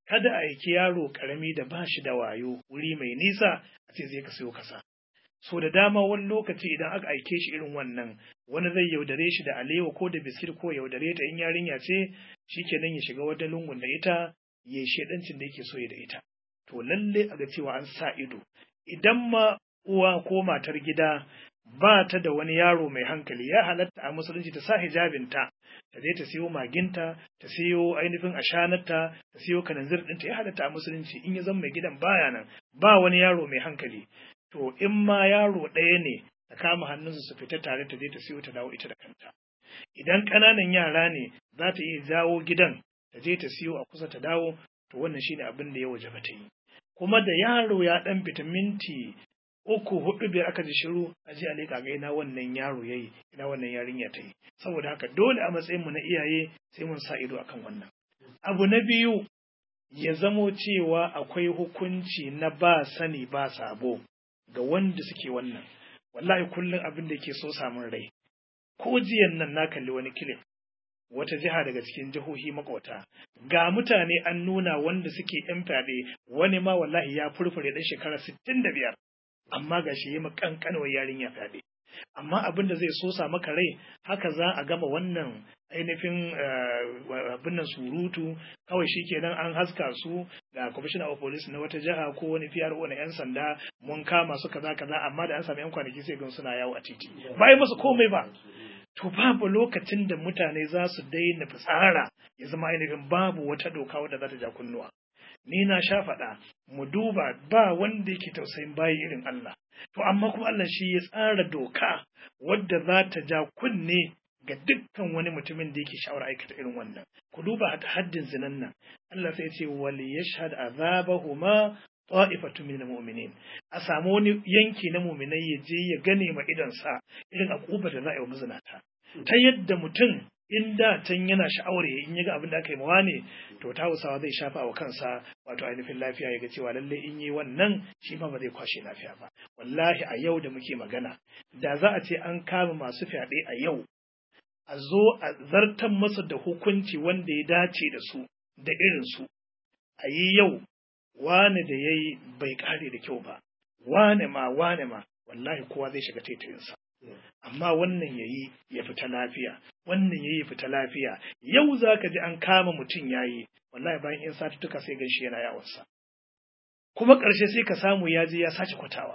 kada a aiki yaro karami da ba shi da wayo wuri mai nisa a ce zai ka sayo kasa so da dama wani lokaci idan aka aike shi irin wannan wani zai yaudare shi da alewa ko da biskit ko yaudare ta in yarinya ce shikenan ya shiga wata lungun da ita ya shedancin da yake so ya da ita to lalle a ga cewa an sa ido idan ma uwa ko matar gida ba ta da wani yaro mai hankali ya halatta a musulunci ta sa hijabinta ta je ta siyo maginta ta siyo ainihin ashanarta ta siyo kananzir ɗinta ya halatta a musulunci in ya zama mai gidan baya nan ba wani yaro mai hankali to in ma yaro ɗaya ne ta kama hannunsu su fita tare ta je ta siyo ta dawo ita da kanta idan ƙananan yara ne za ta iya jawo gidan ta je ta siyo a kusa ta dawo to wannan shine abin da ya waje ta yi kuma da yaro ya ɗan fita minti uku hudu biyar aka ji shiru a ji a leƙa ga ina wannan yaro yayi ina wannan yarinya ta yi saboda haka dole a matsayin mu na iyaye sai mun sa ido akan wannan abu na biyu ya zamo cewa akwai hukunci na ba sani ba sabo ga wanda suke wannan wallahi kullum abin da ke so samun rai ko jiyan nan na kalli wani kilif wata jiha daga cikin jihohi makwata ga mutane an nuna wanda suke yan fyaɗe wani ma wallahi ya furfure ɗan shekara sittin da biyar amma ga shi yi makankanwar yarinya fyaɗe amma abin da zai sosa maka rai haka za a gama wannan ainihin abin nan surutu kawai shi kenan an haska su da commissioner of police na wata jiha ko wani PRO na yan sanda mun kama su kaza kaza amma da an samu yan kwanaki sai gan suna yawo a titi ba yi musu komai ba to babu lokacin da mutane za su daina fitsara ya zama ainihin babu wata doka wadda za ta ja kunnuwa ni na sha faɗa mu duba ba wanda yake tausayin bayi irin Allah to amma kuma Allah shi ya tsara doka wadda za ta ja kunne ga dukkan wani mutumin da yake sha'awar aikata irin wannan ku duba haddin zinan nan Allah sai ya ce wal yashhad azabahuma ta'ifatu min mu'minin a samu wani yanki na mu'minai ya je ya gane ma idan sa irin akubar da za a yi wa mazinata ta yadda mutum in da can yana sha'awar ya in ya ga abin da aka yi mawa ne to ta hausawa zai shafa wa kansa wato ainihin lafiya ya ga cewa lalle in yi wannan shi ma ba zai kwashe lafiya ba wallahi a yau da muke magana da za a ce an kama masu fyaɗe a yau a zo a zartan masa da hukunci wanda ya dace da su da irin su a yi yau wane da ya yi bai kare da kyau ba wane ma wane ma wallahi kowa zai shiga taitayinsa amma wannan yayi ya fita lafiya wannan yayi ya fita lafiya yau zaka ji an kama mutum yayi wallahi bayan in satuttuka sai ganshi yana yawansa kuma ƙarshe sai ka samu ya je ya sace kwatawa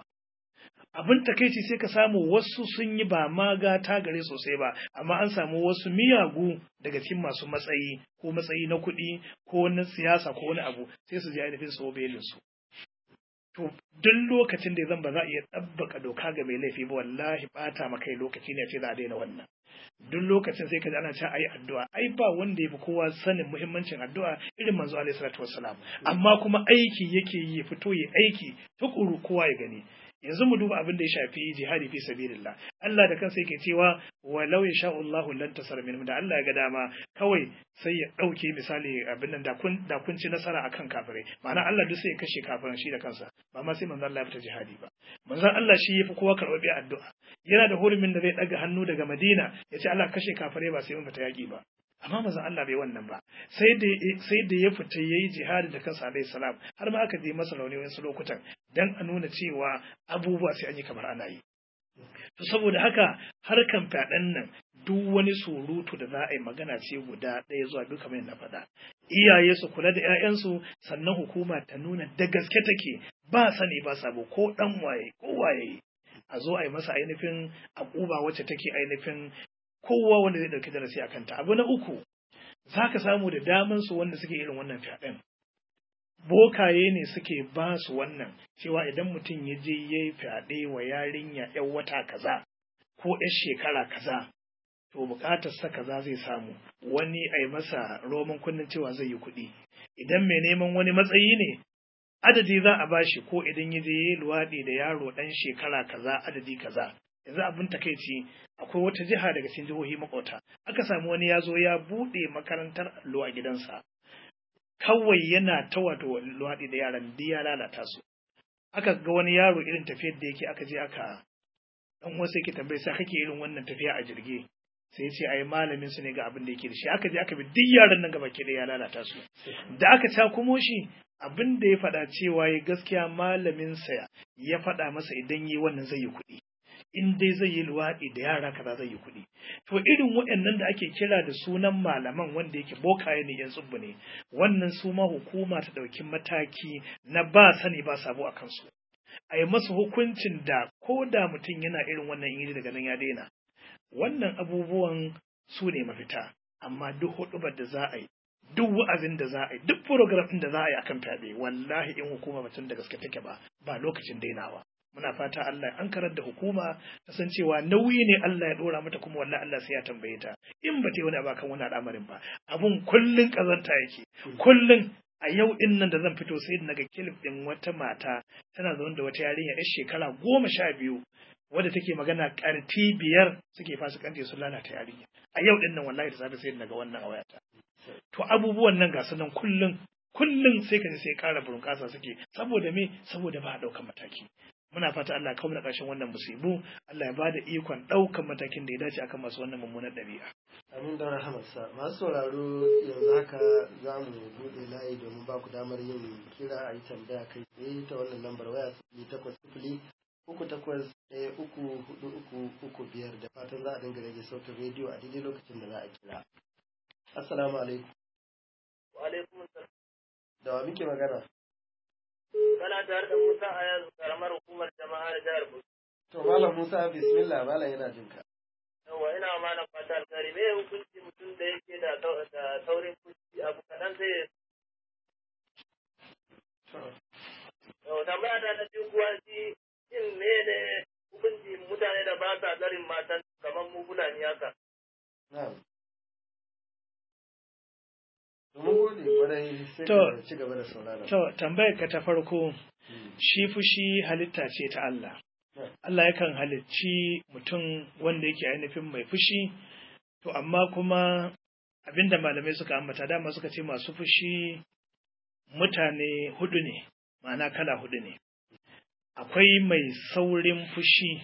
abin takaici sai ka samu wasu sun yi ba ma gata gare sosai ba amma an samu wasu miyagu daga cikin masu matsayi ko matsayi na kuɗi ko na siyasa ko wani abu sai su je ainihin su belin su to duk lokacin da zan ba za a iya ɗabbaka doka ga mai laifi ba wallahi ɓata ma kai lokaci ne ce za a daina wannan duk lokacin sai ka ji ana cewa ayi addu'a ai ba wanda ya fi kowa sanin muhimmancin addu'a irin manzo alaihi salatu wassalam amma kuma aiki yake yi fito yi aiki tukuru kowa ya gani yanzu mu duba abin da ya shafi jihadi fi sabilillah Allah da kansa yake cewa walau yasha Allahu lan tasar minhum da Allah ya ga dama kawai sai ya dauke misali abin nan da kun da kun ci nasara akan kafirai ma'ana Allah duk sai ya kashe kafiran shi da kansa ba ma sai manzon Allah ya fita jihadi ba manzon Allah shi yafi kowa karɓar addu'a yana da hurumin da zai daga hannu daga Madina ya ce Allah kashe kafirai ba sai mun fita yaki ba amma manzon Allah bai wannan ba sai da sai da ya fita yayi jihadi da kansa alaihi salam har ma aka je masa rauni wasu lokutan dan a nuna cewa abubuwa sai an yi kamar ana yi to saboda haka harkan fyaɗen nan duk wani surutu da za a yi magana ce guda ɗaya zuwa biyu kamar na faɗa iyaye su kula da 'ya'yansu sannan hukuma ta nuna da gaske take ba sani ba sabo ko ɗan waye ko waye a zo a yi masa ainihin akuba wacce take ainihin kowa wanda zai ɗauki darasi a kanta abu na uku za ka samu da daman su wanda suke irin wannan fyaɗen bokaye ne suke ba su wannan cewa idan mutum ya je ya yi fyaɗe wa yarinya ‘yan wata kaza ko ‘yan shekara kaza to buƙatar sa kaza zai samu wani a yi masa roman kunnen cewa zai yi kuɗi idan mai neman wani matsayi ne adadi za a bashi ko idan ya je ya yi luwaɗi da yaro ɗan shekara kaza adadi kaza yanzu abin takaici akwai wata jiha daga cikin jihohi makwauta aka samu wani ya zo ya buɗe makarantar allo a gidansa kawai yana ta wato luwaɗi da yaran duk ya lalata su aka ga wani yaro irin tafiyar da yake aka je aka dan wasu yake tambaye sai kake irin wannan tafiya a jirgi sai ce ai malamin su ne ga abin da yake da shi aka je aka bi duk yaran nan gaba ke ya lalata su da aka takumo shi abin da ya faɗa cewa ya gaskiya malamin sa ya faɗa masa idan yi wannan zai yi kuɗi in dai zai yi luwaɗi da yara kaza zai yi kuɗi to irin waɗannan da ake kira da sunan malaman wanda yake bokaye ne yan tsubbu ne wannan su ma hukuma ta ɗauki mataki na ba sani ba sabo a kansu a yi masa hukuncin da ko da mutum yana irin wannan iri daga nan ya daina wannan abubuwan su ne mafita amma duk huɗubar da za a yi duk wa'azin da za a yi duk program ɗin da za a yi akan fyaɗe wallahi in hukuma mutum da gaske take ba ba lokacin dainawa muna fata Allah an karar da hukuma ta san cewa nauyi ne Allah ya dora mata kuma wallahi Allah sai ya tambaye ta in ba ta yi wani abu kan wani al'amarin ba abun kullun kazanta yake kullun a yau din nan da zan fito sai naga kilif din wata mata tana zaune da wata yarinya yar shekara goma sha biyu wadda take magana karti biyar suke fasikanci sun lalata yarinya a yau din nan wallahi da safe sai naga wannan a wayata to abubuwan nan ga su nan kullun kullun sai ka sai ƙara burƙasa suke saboda me saboda ba a ɗaukar mataki muna fata Allah ya kawo ƙarshen wannan musibu Allah ya ba da ikon ɗaukan matakin da ya dace akan masu wannan mummunar ɗabi'a. Amin da rahamarsa masu sauraro yanzu haka za mu buɗe layi domin ba ku damar yin kira a yi tambaya kai tsaye ta wannan lambar waya sifili takwas sifili uku takwas ɗaya uku hudu uku uku biyar da fatan za a dinga rage sautin rediyo a daidai lokacin da za a kira. Assalamu alaikum. Wa alaikum salam. Da wa muke magana? kana tare da Musa a yanzu karamar hukumar jama'a da jihar Bauchi. To Malam Musa bismillah Malam yana jin ka. Yawwa ina ma na fata alkhairi me hukunci mutum da yake da da saurin fushi abu kaɗan sai ya Yau tambaya ta na biyu kuwa shi shin me ne hukunci mutane da ba sa tsarin matan kamar mu Fulani haka. Na'am. Mun gode kwarai sai ka ci gaba da saurara. To tambayar ka ta farko shi fushi halitta ce ta Allah. Allah yakan halicci mutum wanda yake ainihin mai fushi, to amma kuma abinda malamai suka ambata dama suka ce masu fushi mutane hudu ne, ma'ana kala hudu ne. Akwai mai saurin fushi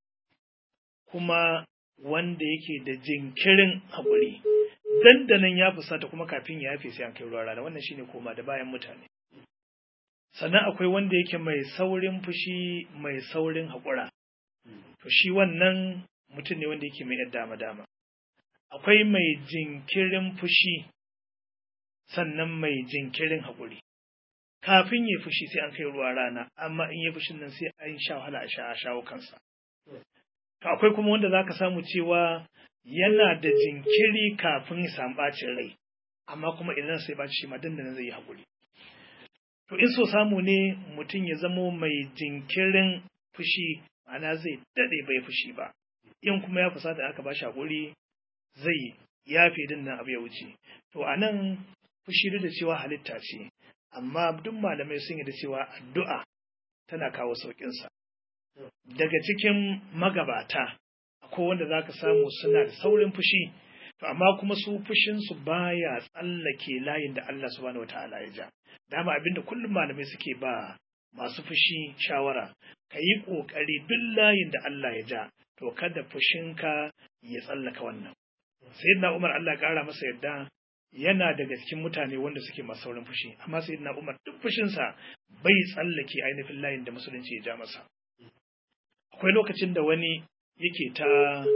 kuma wanda yake da jinkirin haƙuri. Dandanan ya fusata kuma kafin ya yafe sai an kai ruwa rana wannan shine koma da bayan mutane. sannan akwai wanda yake mai saurin fushi mai saurin haƙura to shi wannan mutum ne wanda yake mai yadda dama dama akwai mai jinkirin fushi sannan mai jinkirin haƙuri kafin ya fushi sai an kai ruwa rana amma in ya fushin nan sai an sha wahala a sha a shawo kansa to akwai kuma wanda zaka samu cewa yana da jinkiri kafin ya samu bacin rai amma kuma idan sai baci shi ma dandanan zai yi haƙuri To in so samu ne mutum ya zamo mai jinkirin fushi, ana zai daɗe bai fushi ba, in kuma ya fusata aka ba shi haƙuri zai yafe din nan abu ya wuce. To a nan fushi duk da cewa halitta ce, amma duk malamai sun yi da cewa addu'a tana kawo sauƙinsa. Daga cikin magabata, akwai wanda za ka samu suna da saurin fushi, to amma kuma su fushinsu baya tsallake layin da Allah subhanahu wa ta'ala ya ja. dama abinda kullum malamai suke ba masu fushi shawara ka yi ƙoƙari duk layin da Allah ya ja to kada fushinka ya tsallaka wannan sayyidina Umar Allah ƙara masa yadda yana daga cikin mutane wanda suke masu saurin fushi amma sayyidina Umar duk fushinsa bai tsallake ainihin layin da musulunci ya ja masa akwai lokacin da wani yake ta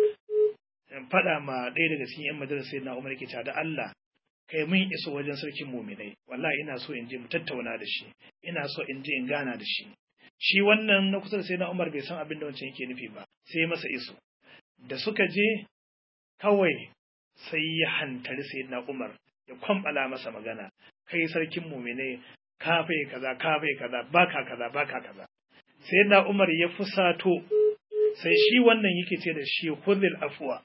faɗa ma ɗaya daga cikin 'yan majalisar sayyidina Umar yake ta da Allah kai mun iso wajen sarkin muminai wallahi ina so in je mu tattauna da shi ina so in je in gana da shi shi wannan na kusa da sai na Umar bai san abin da wancan yake nufi ba sai masa iso da suka je kawai sai ya hantari sai na Umar ya kwambala masa magana kai sarkin muminai ka fai kaza ka fai kaza baka kaza baka kaza sai na Umar ya fusato sai shi wannan yake ce da shi khudhil afwa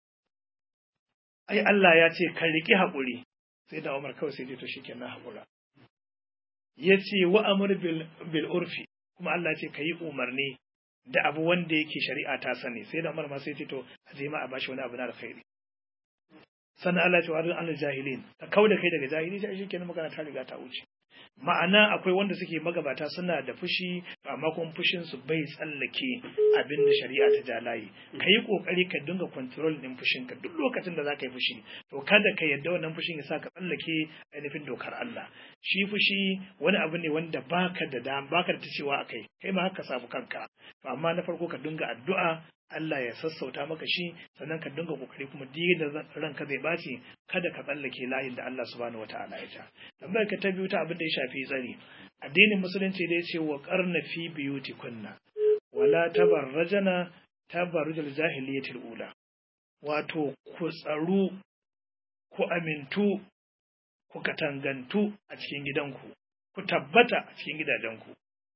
ai Allah ya ce ka riƙi haƙuri sai da Umar kawai sai to shi kenan haƙura ya ce wa amur bil urfi kuma Allah ce ka yi umarni da abu wanda yake shari'a ta sani sai da Umar ma sai ce to a je ma a bashi wani abu na alkhairi sannan Allah ce wa arzu anil jahilin ka kau da kai daga jahili sai shi kenan magana ta riga ta wuce ma'ana akwai wanda suke magabata suna da fushi amma kuma fushin su bai tsallake abin da shari'a ta ja layi ka yi kokari ka dinga control din fushin ka duk lokacin da zaka yi fushi to kada ka yadda wannan fushin ya sa ka tsallake ainihin dokar Allah shi fushi wani abu ne wanda baka da dam baka da tacewa akai kai ma haka samu kanka to amma na farko ka dinga addu'a Allah ya sassauta maka shi sannan ka dinga kokari kuma duk da ranka zai baci kada ka tsallake layin da Allah subhanahu wataala ya ta tambayar ka ta biyu ta abin da ya shafi tsari addinin musulunci da ya ce wa qarna fi biyutikunna wala tabarrajana tabarrujal jahiliyatil ula wato ku tsaru ku amintu ku katangantu a cikin gidanku ku tabbata a cikin gidajenku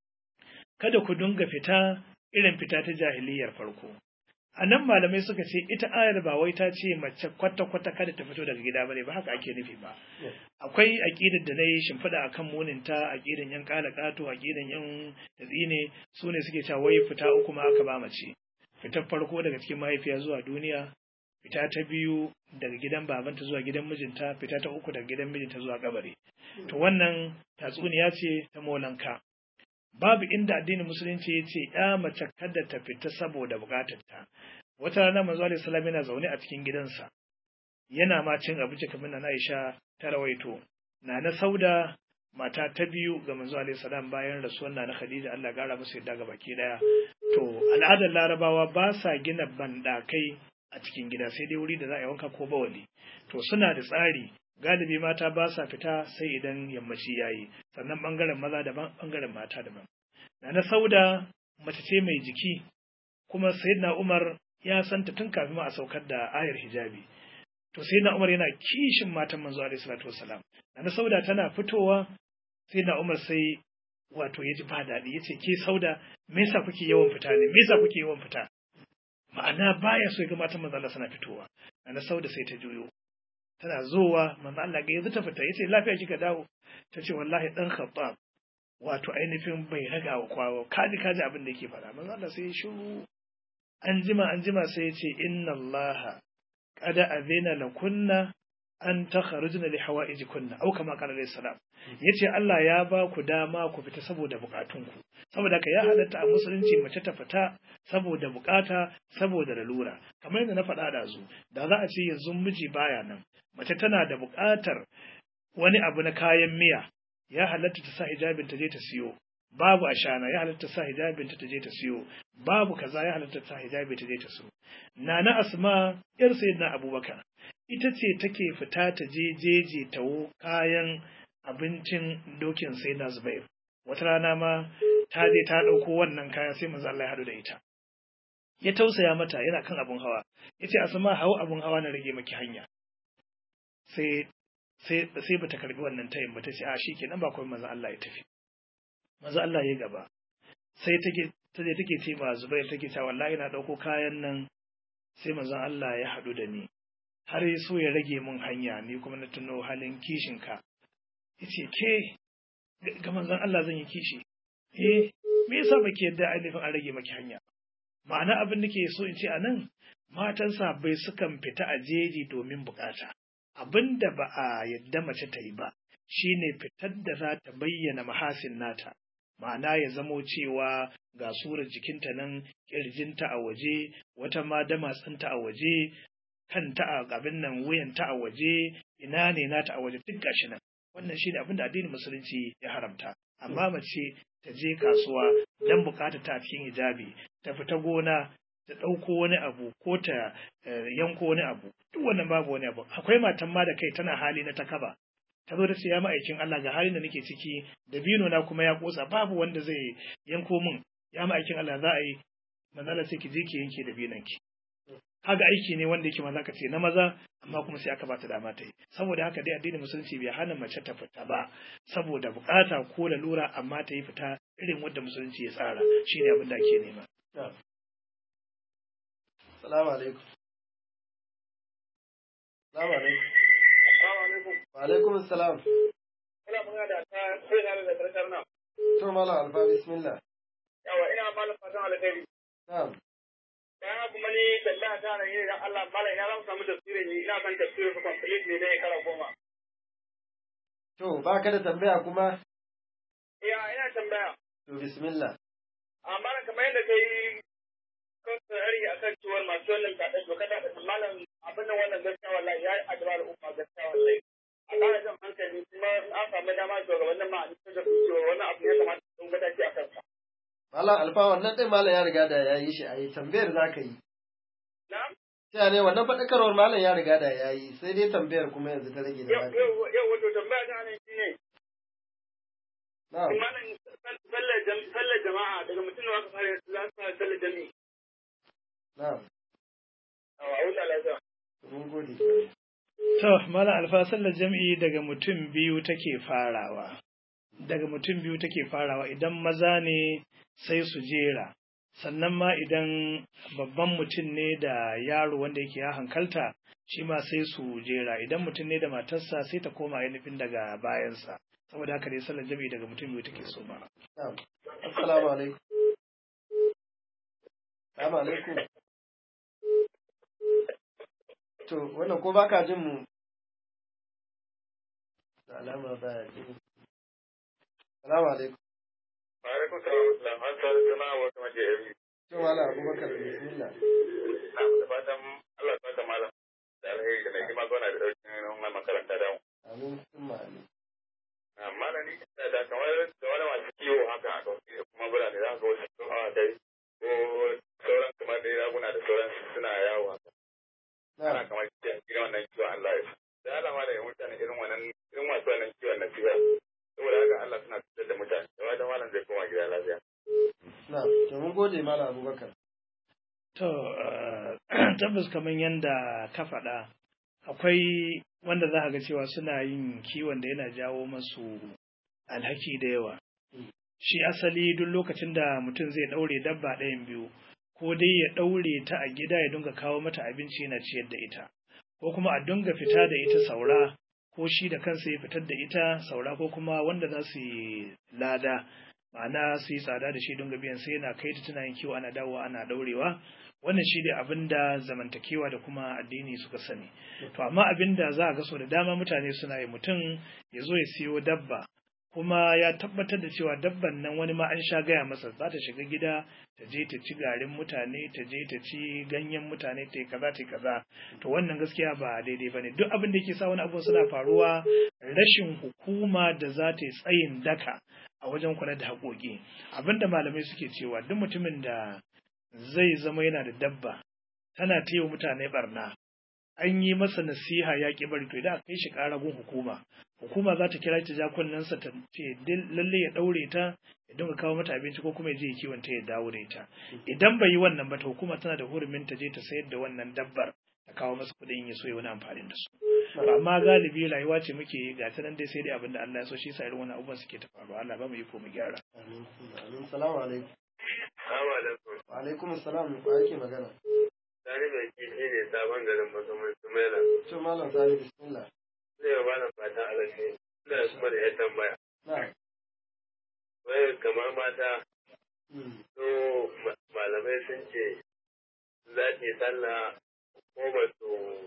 kada ku dinga fita irin fita ta jahiliyar farko a nan malamai suka ce ita ayar ba wai ta ce mace kwata-kwata kada ta fito daga gida bane ba haka ake nufi ba akwai aƙidar da na yi shimfiɗa a kan muninta aƙidan yan ƙala ƙato aƙidan yan tatsine su ne suke cewa wai fita uku ma aka ba mace fitar farko daga cikin mahaifiya zuwa duniya fita ta biyu daga gidan babanta zuwa gidan mijinta fita ta uku daga gidan mijinta zuwa kabari to wannan tatsuniya ce ta molanka babu inda addinin musulunci ya ce ya mace kada ta fita saboda bukatarta wata rana manzo alaihi salam yana zaune a cikin gidansa yana ma cin abinci kamar na Aisha ta rawaito na na sauda mata ta biyu ga manzo alaihi salam bayan rasuwar na Khadija Allah gara musu yadda ga baki daya to al'adar larabawa ba sa gina bandakai a cikin gida sai dai wuri da za a yi wanka ko bawali to suna da tsari galibi mata ba sa fita sai idan yammaci yayi sannan bangaren maza daban bangaren mata daban na sauda mace ce mai jiki kuma sayyidina Umar ya santa tun kafin ma a saukar da ayar hijabi to sayyidina Umar yana kishin matan manzo alaihi salatu wassalam na sauda tana fitowa sayyidina Umar sai wato ya ji ba daɗi ya ce ke sauda me yasa kuke yawan fita ne me yasa kuke yawan fita ma'ana baya so ya ga matan manzo Allah suna fitowa na sauda sai ta juyo tana zowa manzo Allah ga yanzu ta fita yace lafiya kika dawo tace wallahi dan khattab wato ainihin bai raga wa kwawo kaji kaji abin da yake faɗa manzo Allah sai ya shiru an jima an jima sai yace inna Allah qad azina lakunna an takharujna li hawaijikunna au kama qala alayhi salam yace Allah ya ba ku dama ku fita saboda bukatunku saboda ka ya halatta a musulunci mace ta fita saboda bukata saboda lalura kamar yadda na faɗa da zu da za a ce yanzu miji baya nan mace tana da buƙatar wani abu na kayan miya ya halatta ta sa hijabin ta je ta siyo babu ashana ya halatta ta sa hijabin ta je ta siyo babu kaza ya halatta ta sa hijabi ta je ta siyo nana asma yar sayyidina abubakar ita ce take fita ta je jeje tawo kayan abincin dokin sayyidina zubair wata rana ma ta je ta ɗauko wannan kaya sai manzo Allah ya haɗu da ita ya tausaya mata yana kan abun hawa yace asma hawo abun hawa na rage maki hanya sai sai sai bata karbi wannan tayin ba tace a shikenan ba kuma manzo Allah ya tafi manzo Allah ya gaba sai take taje take ce ba Zubair take cewa wallahi na dauko kayan nan sai manzo Allah ya hadu da ni har ya so ya rage mun hanya ni kuma na tuno halin kishin ka yace ke ga manzon Allah zan yi kishi eh me yasa baki yadda ainihin an rage maki hanya ma'ana abin da ke so in ce a nan matan bai sukan fita a jeji domin bukata abin da ba a yadda mace ta yi ba shine fitar da za ta bayyana mahasin nata ma'ana ya zamo cewa ga surar jikinta nan kirjinta a waje wata ma damatsinta a waje kanta a abin nan wuyanta a waje ina ne nata a waje duk gashi nan wannan shine abin da addinin musulunci ya haramta amma mace ta je kasuwa dan bukata ta cikin hijabi ta fita gona ta ɗauko wani abu ko ta yanko wani abu duk wannan babu wani abu akwai matan ma da kai tana hali na takaba ta zo da ce ya ma'aikin Allah ga halin da nake ciki da bino na kuma ya kosa babu wanda zai yanko min ya ma'aikin Allah za a yi manzala sai ki je ki yanke da binan ki haka aiki ne wanda yake maza ka ce na maza amma kuma sai aka bata dama ta yi saboda haka dai addinin musulunci bai hana mace ta fita ba saboda bukata ko lalura amma ta yi fita irin wanda musulunci ya tsara shine abin da ake nema Salamu alaikum. Salamu alaikum. Wa alaikum salam. Ina magana da ta sai na da karkar nan. To mala alfa bismillah. Yawa ina malam fatan alkhairi. Na'am. Bayan kuma ni tambaya ta nan yin Allah malam ina zan samu tafsirin ni ina san tafsirin su complete ne dai kara goma. To, ba ka da tambaya kuma? Ya, ina tambaya. To, bismillah. Amma kamar yadda ka yi kan tsari a kan ciwon masu wannan kaɗa to kada ka malam abin da wannan gaskiya wallahi ya yi addu'a da umma gaskiya wallahi. A ƙara jan hankali kuma an samu dama shugabannin ma a cikin da cewa wannan abu ya kamata sun mataki a kansa. Malam Alfa wannan ɗin malam ya riga da ya yi shi a yi tambayar za ka yi. Na'am? Sai ne wannan faɗakarwar malam ya riga da ya yi sai dai tambayar kuma yanzu ta rage da Yau za ka yi. yau yau wato tambaya ta nan shine Na'am. malam sallar jam- sallar jama'a daga mutum da aka fara za su fara sallar jami'i. Na'am. A wuta lafiya. Mun gode. To, Malam Alfa sallar jam'i daga mutum biyu take farawa. Daga mutum biyu take farawa idan maza ne sai su jera. Sannan ma idan babban mutum ne da yaro wanda yake ya hankalta shi ma sai su jera. Idan mutum ne da matarsa sai ta koma ainihin daga bayansa. Saboda haka dai sallar jam'i daga mutum biyu take so ma. Na'am. Assalamu alaikum. Assalamu alaikum. To, wannan ko baka jin mu? Da alama baya jin. Assalamu alaikum. Ma'alaikun salam, an tsara sana wa kuma jeri. To, Malam Abubakar bismillah. Na da fatan Allah ta ta malam da alheri da mai kima gona da daukin wannan makaranta da mu. Amin summa amin. Amma na ni da da kamar da wani masu kiwo haka a kauye kuma birane za ka wasu sun hawa dai ko sauran kamar dai raguna da sauran suna yawo haka. Ana Na'am. kamar kiyan gina wannan kiwon Allah ya sa. Da alama da ya mutane irin wannan irin masu wannan kiwon na siya. Saboda haka Allah suna fitar da mutane. Da wata malam zai koma gida lafiya. Na'am. To mun gode Malam Abubakar. To, eh, tabbas kamar yadda ka faɗa, akwai wanda za a ga cewa suna yin kiwon da yana jawo masu alhaki da yawa. Shi asali duk lokacin da mutum zai ɗaure dabba ɗayan biyu, ko dai ya ɗaure ta a gida ya dinga kawo mata abinci yana ciyar da ita, ko kuma a dinga fita da ita saura, ko shi da kansa ya fitar da ita saura ko kuma wanda za su yi lada. ma'ana su yi tsada da shi don biyan sai yana kai ta tana yin kiwo ana dawowa ana daurewa wannan shi ne abin da zamantakewa da kuma addini suka sani to amma abin da za a ga so da dama mutane suna yi mutum ya zo ya siyo dabba kuma ya tabbatar da cewa dabban nan wani ma an sha gaya masa za ta shiga gida ta je ta ci garin mutane ta je ta ci ganyen mutane ta yi kaza ta yi kaza to wannan gaskiya ba daidai ba ne duk abin da yake sa wani abu suna faruwa rashin hukuma da za ta yi tsayin daka a wajen kula da haƙoƙi abinda malamai suke cewa duk mutumin da zai zama yana da dabba tana ta yi wa mutane barna an yi masa nasiha ya ƙi bari to idan aka kai shi ƙara gun hukuma hukuma za ta kira ta ja kunnensa ta ce lalle ya ɗaure ta ya dinga kawo mata abinci ko kuma ya je ya kiwon ta ya dawo da ita idan bai yi wannan ba ta hukuma tana da hurumin ta je ta sayar da wannan dabbar ta kawo masa kuɗin ya so ya wani amfani da su amma galibi rayuwa ce muke yi ga ta nan dai sai dai abin da Allah ya so shi sa irin wannan abubuwan suke ta faruwa Allah ba mu yi ko mu gyara Amin summa amin. Salamu alaikum. Assalamu alaikum. Wa alaikum assalam ko ake magana? Sani mai kifi ne sabon garin Bakamun Sumaila. To Malam Sani bismillah. Zai ba na fatan alaƙi. Ina kuma da ya tambaya. Na'am. Wai kamar mata Mm. so ma- malamai sun ce za ta yi sallah ko ba su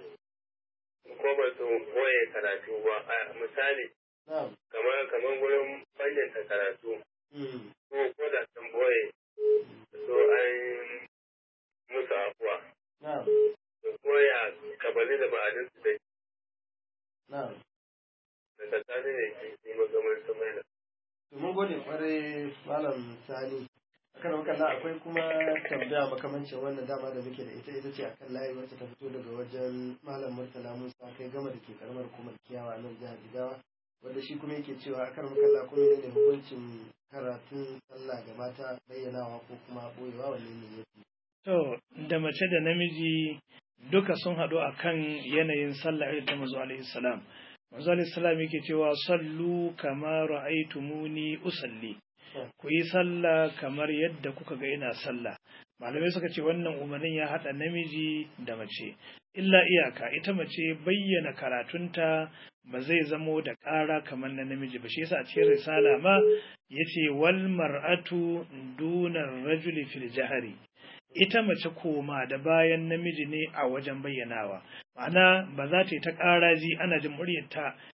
ko ba su koye karatu ba. A misali Na'am. kamar kamar gurin bayyana karatu Mm. ko ko da sun boye so an musu afuwa. Na'am. Su koya kabali da ba'adin su da Na'am. daga sani ne kifi magamar Sumaila. To mun gode kwarai Malam Sani. Akan wakalla akwai kuma tambaya makamancin wannan dama da muke da ita ita ce akan layi wacce ta fito daga wajen Malam Murtala Musa kai gama da ke karamar hukumar kiyawa a nan jihar Jigawa wanda shi kuma yake cewa akan wakalla kuma ne hukuncin karatun sallah ga mata bayyanawa ko kuma boyewa wanne ne yafi. To, da mace da namiji duka sun haɗu a kan yanayin sallah irin ta mazu alaihi salam. Mazu alaihi salam yake cewa sallu kama ra'aitumuni usalli. Ku yi sallah kamar yadda kuka ga ina sallah. Malamai suka ce wannan umarnin ya haɗa namiji da mace. Illa iyaka ita mace bayyana karatunta ba zai zamo da ƙara kamar na namiji ba shi yasa a cikin risala ma yace wal mar'atu dunar rajuli fil jahari ita mace koma da bayan namiji ne a wajen bayyanawa ma'ana ba za ta yi ta ƙaraji ana jin muryarta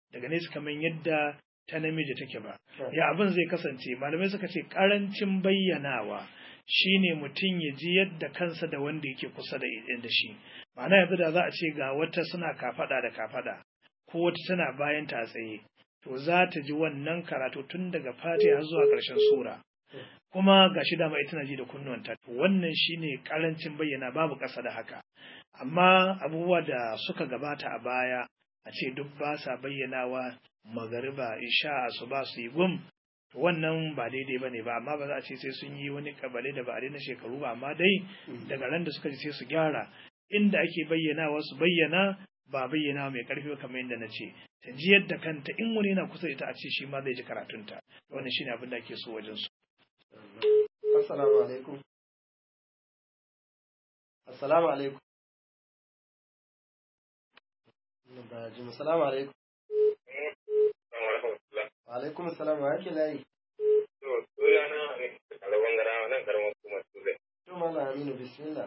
daga nesa kamar yadda ta namiji take ba ya abin zai kasance malamai suka ce karancin bayyanawa shine mutum ya ji yadda kansa da wanda yake kusa da da shi ma'ana yanzu da za a ce ga wata suna kafada da kafada ko wata tana bayan ta tsaye to za ta ji wannan karatu tun daga fatiha har zuwa ƙarshen sura kuma ga shi dama ita na ji da kunnuwanta to wannan shine karancin bayyana babu ƙasa da haka amma abubuwa da suka gabata a baya a ce duk ba sa bayyanawa magariba isha asuba su yi gum to wannan ba daidai ba ne ba amma ba za a ce sai sun yi wani kabale da ba a na shekaru ba amma dai daga ran da suka ji sai su gyara inda ake bayyanawa su bayyana ba bayyana mai karfi kamar yadda na ce ta ji yadda kanta in wani yana kusa da ita a ce shi ma zai ji karatunta wannan shine abin da ake so wajen su assalamu alaikum assalamu alaikum ba ji assalamu alaikum wa alaikum assalam wa yake layi To, sunana ne kalabon gara nan karamar kuma Turai. to malam aminu bismillah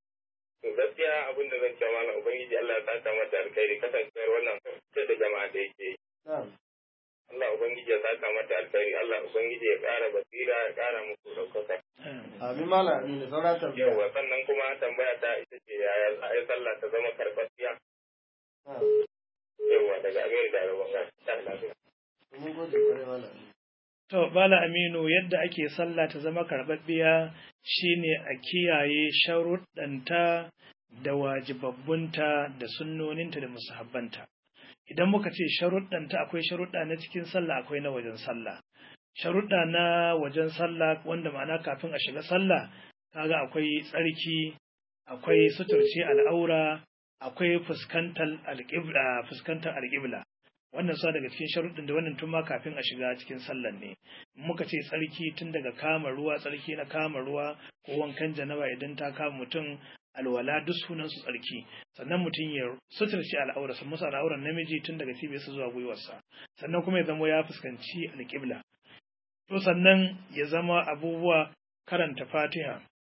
To, gaskiya abin da zan cewa malam Ubangiji Allah ya saka mata alkhairi kasancewar wannan fitar da jama'a da yake yi. na'am Allah Ubangiji ya saka mata alkhairi, Allah Ubangiji ya ƙara basira ya ƙara muku ɗaukaka. amin malam aminu saura tambaya Yawwa sannan kuma tambaya ta ita ce yaya za a yi sallah ta zama karɓaɓɓiya. na'am Yawwa daga Amerika da Wanga. Ta lafiya. mun gode kwarai malam aminu To, Bala Aminu, yadda ake sallah ta zama karɓaɓɓiya shine a kiyaye sharuɗanta da wajibabbunta da sunnoninta da musahabbanta. Idan muka ce sharuɗanta akwai sharuɗa na cikin sallah akwai na wajen sallah. Sharuɗa na wajen sallah wanda ma'ana kafin a shiga sallah, kaga akwai tsarki, akwai suturce al'aura, akwai fuskantar alƙibla, fuskantar alƙibla. wannan sa daga cikin sharuɗin da wannan tun ma kafin a shiga cikin sallan ne muka ce tsarki tun daga kama ruwa tsarki na kama ruwa ko wankan janaba idan ta kama mutum alwala duk sunan su tsarki sannan mutum ya suturci al'aura sun musu al'auran namiji tun daga cibiyarsa zuwa gwiwarsa sannan kuma ya zama ya fuskanci alƙibla to sannan ya zama abubuwa karanta fatiha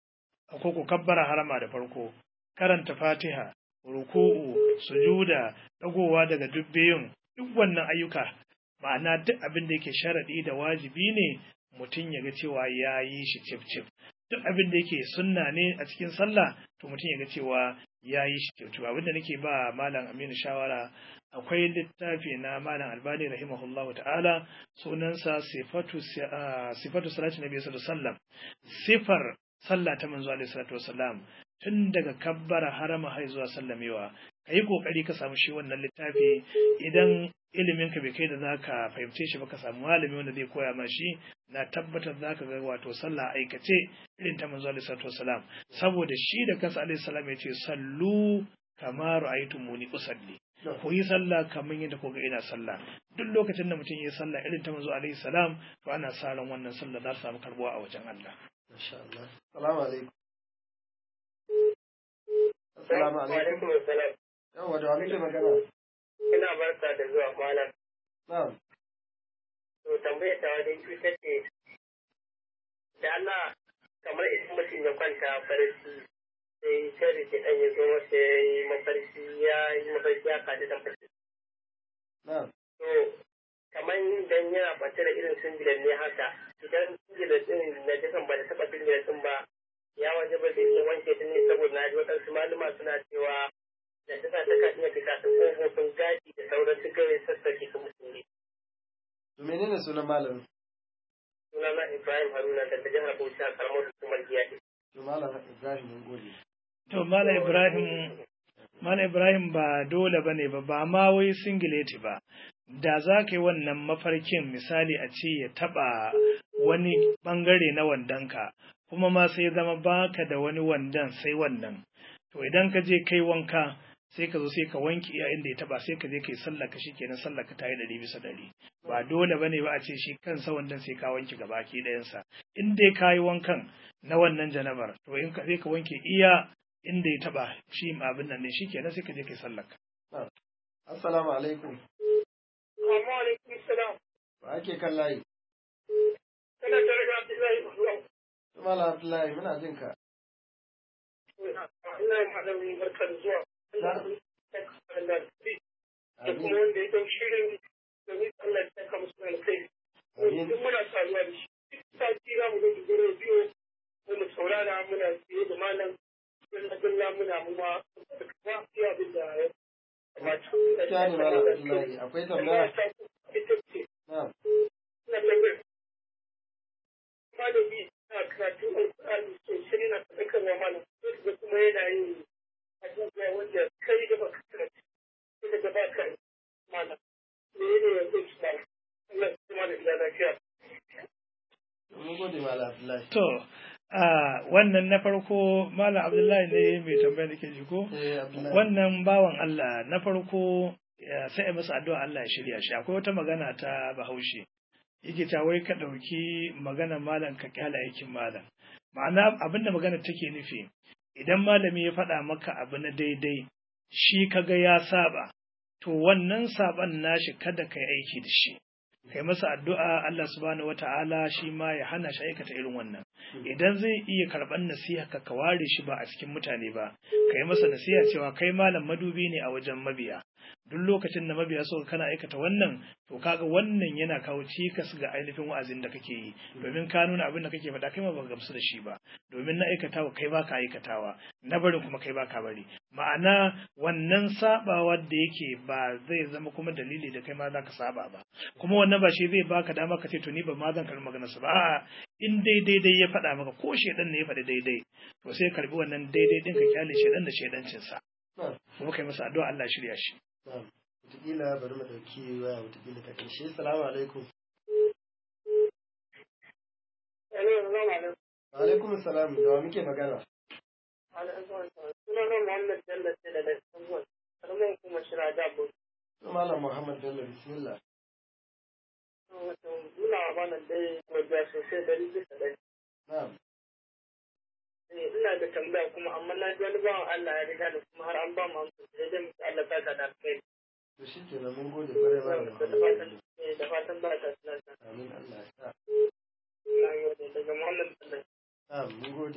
ko ku kabbara harama da farko karanta fatiha ruku'u sujuda dagowa daga duk biyun duk wannan ayyuka ma'ana duk abin da yake sharaɗi da wajibi ne mutum ya ga cewa ya yi shi cif cif duk abin da yake sunna ne a cikin sallah to mutum ya ga cewa ya yi shi cif cif abin da nake ba malam aminu shawara akwai littafi na malam albani rahimahullahu ta'ala sunansa sifatu sifatu salati nabi sallallahu alaihi wasallam sifar sallah ta manzo alaihi salatu wasallam tun daga kabbara harama har zuwa sallamewa ka yi kokari ka samu shi wannan littafi idan ilimin ka bai kai da zaka fahimce shi ba ka samu malami wanda zai koya ma shi na tabbatar zaka ga wato sallah aikace irin ta manzo alaihi salatu wasalam saboda shi da kansa alaihi salam ya ce sallu kama ra'aytumuni usalli ku yi sallah kamar yadda kuka ina sallah duk lokacin da mutum ya yi sallah irin ta manzo alaihi salam to ana sa ran wannan sallah za ta samu karbuwa a wajen Allah masha Allah assalamu alaikum assalamu alaikum alaikum assalam. yawa da wa muke magana Ina barka da zuwa malam. na'am To tambayar ta dai ita ce da Allah kamar idan mutum ya kwanta farki sai shari ke ɗan ya zo masa ya yi mafarki ya yi mafarki ya kaji da farki. na'am To kamar idan yana kwance da irin singilan ne haka idan singilan ɗin na jikan ba da taɓa singilan ɗin ba ya waje ba zai iya wanke ta ne saboda na ji waɗansu malama suna cewa da ta ta kan iya fita ta kofofin gaji da sauran duk gare sassake ta musulmi. to menene sunan malamin Sunana Ibrahim Haruna daga jihar Bauchi a karamar hukumar Giyaɗi. to malam Ibrahim mun gode to mala ibrahim mala ibrahim ba dole bane ba ba ma wai singileti ba da za ka yi wannan mafarkin misali a ce ya taba wani bangare na wandonka kuma ma sai zama baka da wani wandon sai wannan to idan ka je kai wanka sai ka zo sai ka wanke iya inda ya taba sai ka je kai sallah ka shikenan sallah ka tayi ɗari bisa ɗari ba dole bane ba a ce shi kansa wandon sai ka wanke gaba ki ɗayansa in dai ka yi wankan na wannan janabar to in ka sai ka wanke iya inda ya taba shi abin nan ne shikenan sai ka je kai sallah ka assalamu alaikum Amma alaikum salam. ba ake kan layi Kana tare da Abdullahi Mahmud. to malam Abdullahi muna jin ka Ina yin malamin barkar zuwa. Na. Da amin kuma wanda ya ɗau shirin domin Allah ya saka musu da kai Amin. duk muna saduwa da shi duk sati za mu zo gidan rediyo ko mu saurara muna siye da malam dalla dalla muna mu ma da kuma iya abin da ya kamata Gaskiya ne Malam Abdullahi akwai tambaya? ita ce Na'am. na tambayar malami na karatun alƙur'ani sosai na sadakarwa malam sai da kuma yana yin abubuwa wanda kai da baka karanta sai da ba ka yi malam me ne ya zo su malam Allah ya kuma da gida lafiya Mun gode Malam Abdullahi. To, a wannan na farko Malam Abdullahi ne mai tambaya da ke ji ko? Eh Abdullahi. Wannan bawan Allah na farko ya sai a masa addu'a Allah ya shirya shi. Akwai wata magana ta Bahaushe. Yake ta wai ka ɗauki maganar malam ka kyala aikin malam. Ma'ana abinda magana take nufi, idan malami ya faɗa maka abu na daidai, shi kaga ya saba, to wannan saban nashi kada ka yi aiki da shi. kai masa addu'a Allah subhanahu wata'ala shi ma ya hana shi aikata irin wannan idan zai iya karɓar nasiha ka ka ware shi ba a cikin mutane ba kai masa nasiha cewa kai malam madubi ne a wajen mabiya duk lokacin da mabiya suka kana aikata wannan to kaga wannan yana kawo cikas ga ainihin wa'azin da kake yi domin ka nuna abin da kake faɗa kai ma ba gamsu da shi ba domin na aikatawa kai ba ka aikatawa na barin kuma kai ba ka bari ma'ana wannan sabawa da yake ba zai zama kuma dalili da kai ma za ka saba ba kuma wannan ba shi zai baka dama ka ce to ni ba ma zan karɓi maganarsa ba a'a in dai daidai ya faɗa maka ko shedan ne ya faɗi daidai to sai karɓi wannan daidai ɗin ka kyale shedan da shedancinsa Na'am. kuma kai masa addu'a Allah shirya shi Na'am. Wataƙila bari mu ɗauki waya wataƙila ta ƙarshe. Salamu alaikum. Hello, salamu alaikum. Wa alaikum salam. Da wa muke magana? Sunana Muhammad Bello ce da Lissabon, karamar kuma shira da bu. To Malam Muhammad Bello bismillah. Wato, muna wa malam dai gwaja sosai dari bisa dari. Na'am. Eh, Ina da tambaya kuma amma na ji wani bawan Allah ya riga da kuma har an ba mu amsa sai dai musu Allah ta da kai. To shi ke mun gode kwarai Malam Da Muhammad fatan Bello. eh, da fatan ba ta tunanta. Amin Allah ya sa. Na gode daga Muhammad Bello. Na'am mun gode.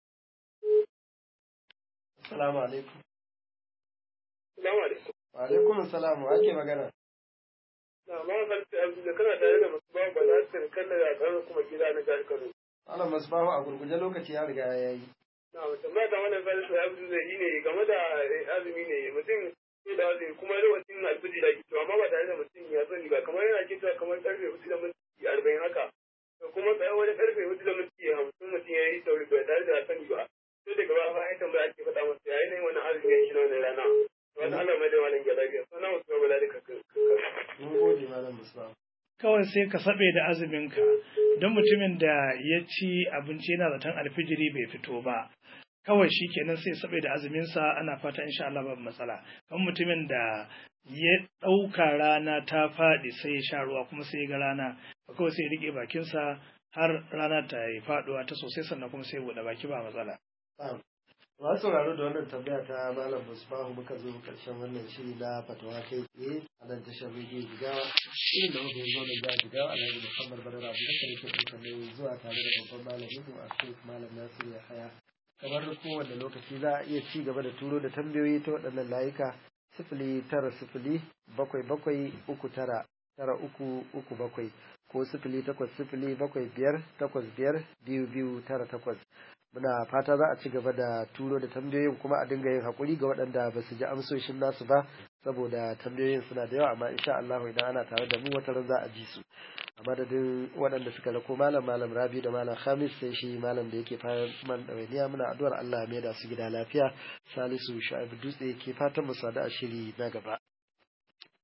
Assalamu alaikum. Salamu alaikum. Wa alaikum salam. Wa ake magana? Na ma kalfi abu da kana tare da masu bawa ba za su kalla da ƙarar kuma gida na jihar Kano. Malam Masbahu a gurguje lokaci ya riga ya yi. Na mutum ba da wannan falsa ya fi zai ne game da azumi ne mutum sai da azumi kuma lokacin alfiji da ke amma ba tare da mutum ya sani ba kamar yana ke cewa kamar karfe hudu da minti arba'in haka to kuma tsaye wani karfe hudu da minti hamsin mutum ya yi sauri ba tare da sani ba sai daga ba bayan tambaya ake faɗa masa ya yi nan wani azumi ya shi na wani rana wani Allah mai da wani gyara biya sana mutum ba bala da kakar. Mun gode Malam Masbahu. kawai sai ka sabe da azuminka don mutumin da ya ci abinci yana zaton alfijiri bai fito ba kawai shi kenan sai sabe da azuminsa ana fata insha Allah babu matsala kan mutumin da ya ɗauka rana ta faɗi sai ya sha ruwa kuma sai ya ga rana kawai sai ya riƙe bakinsa har rana ta yi faɗuwa ta sosai sannan kuma sai ya buɗe baki ba matsala Na'am. Masu sauraro da wannan tambaya ta Malam Musbahu muka zo karshen wannan shiri na fatawa kai tsaye a nan tashar rediyo Jigawa. Shirin da muka yi zo da Jigawa Alhaji Muhammad Badar Abu Bakar yake ɗaukar nauyin zuwa tare da babban malamin mu a Sheikh Malam Nasiru Yahaya. Kamar kowane lokaci za a iya ci gaba da turo da tambayoyi ta waɗannan layuka sifili tara sifili bakwai bakwai uku tara tara uku uku bakwai ko sifili takwas sifili bakwai biyar takwas biyar biyu biyu tara takwas. muna fata za a ci gaba da turo da tambayoyin kuma a dinga yin hakuri ga waɗanda ba su ji amsoshin nasu ba saboda tambayoyin suna da yawa amma insha Allah idan ana tare da mu wata ran za a ji su a madadin waɗanda suka rako malam malam rabi da malam khamis sai shi malam da yake fara man ɗawainiya muna addu'ar Allah ya maida su gida lafiya salisu shu'aibu dutse ke fatan mu sadu a shiri na gaba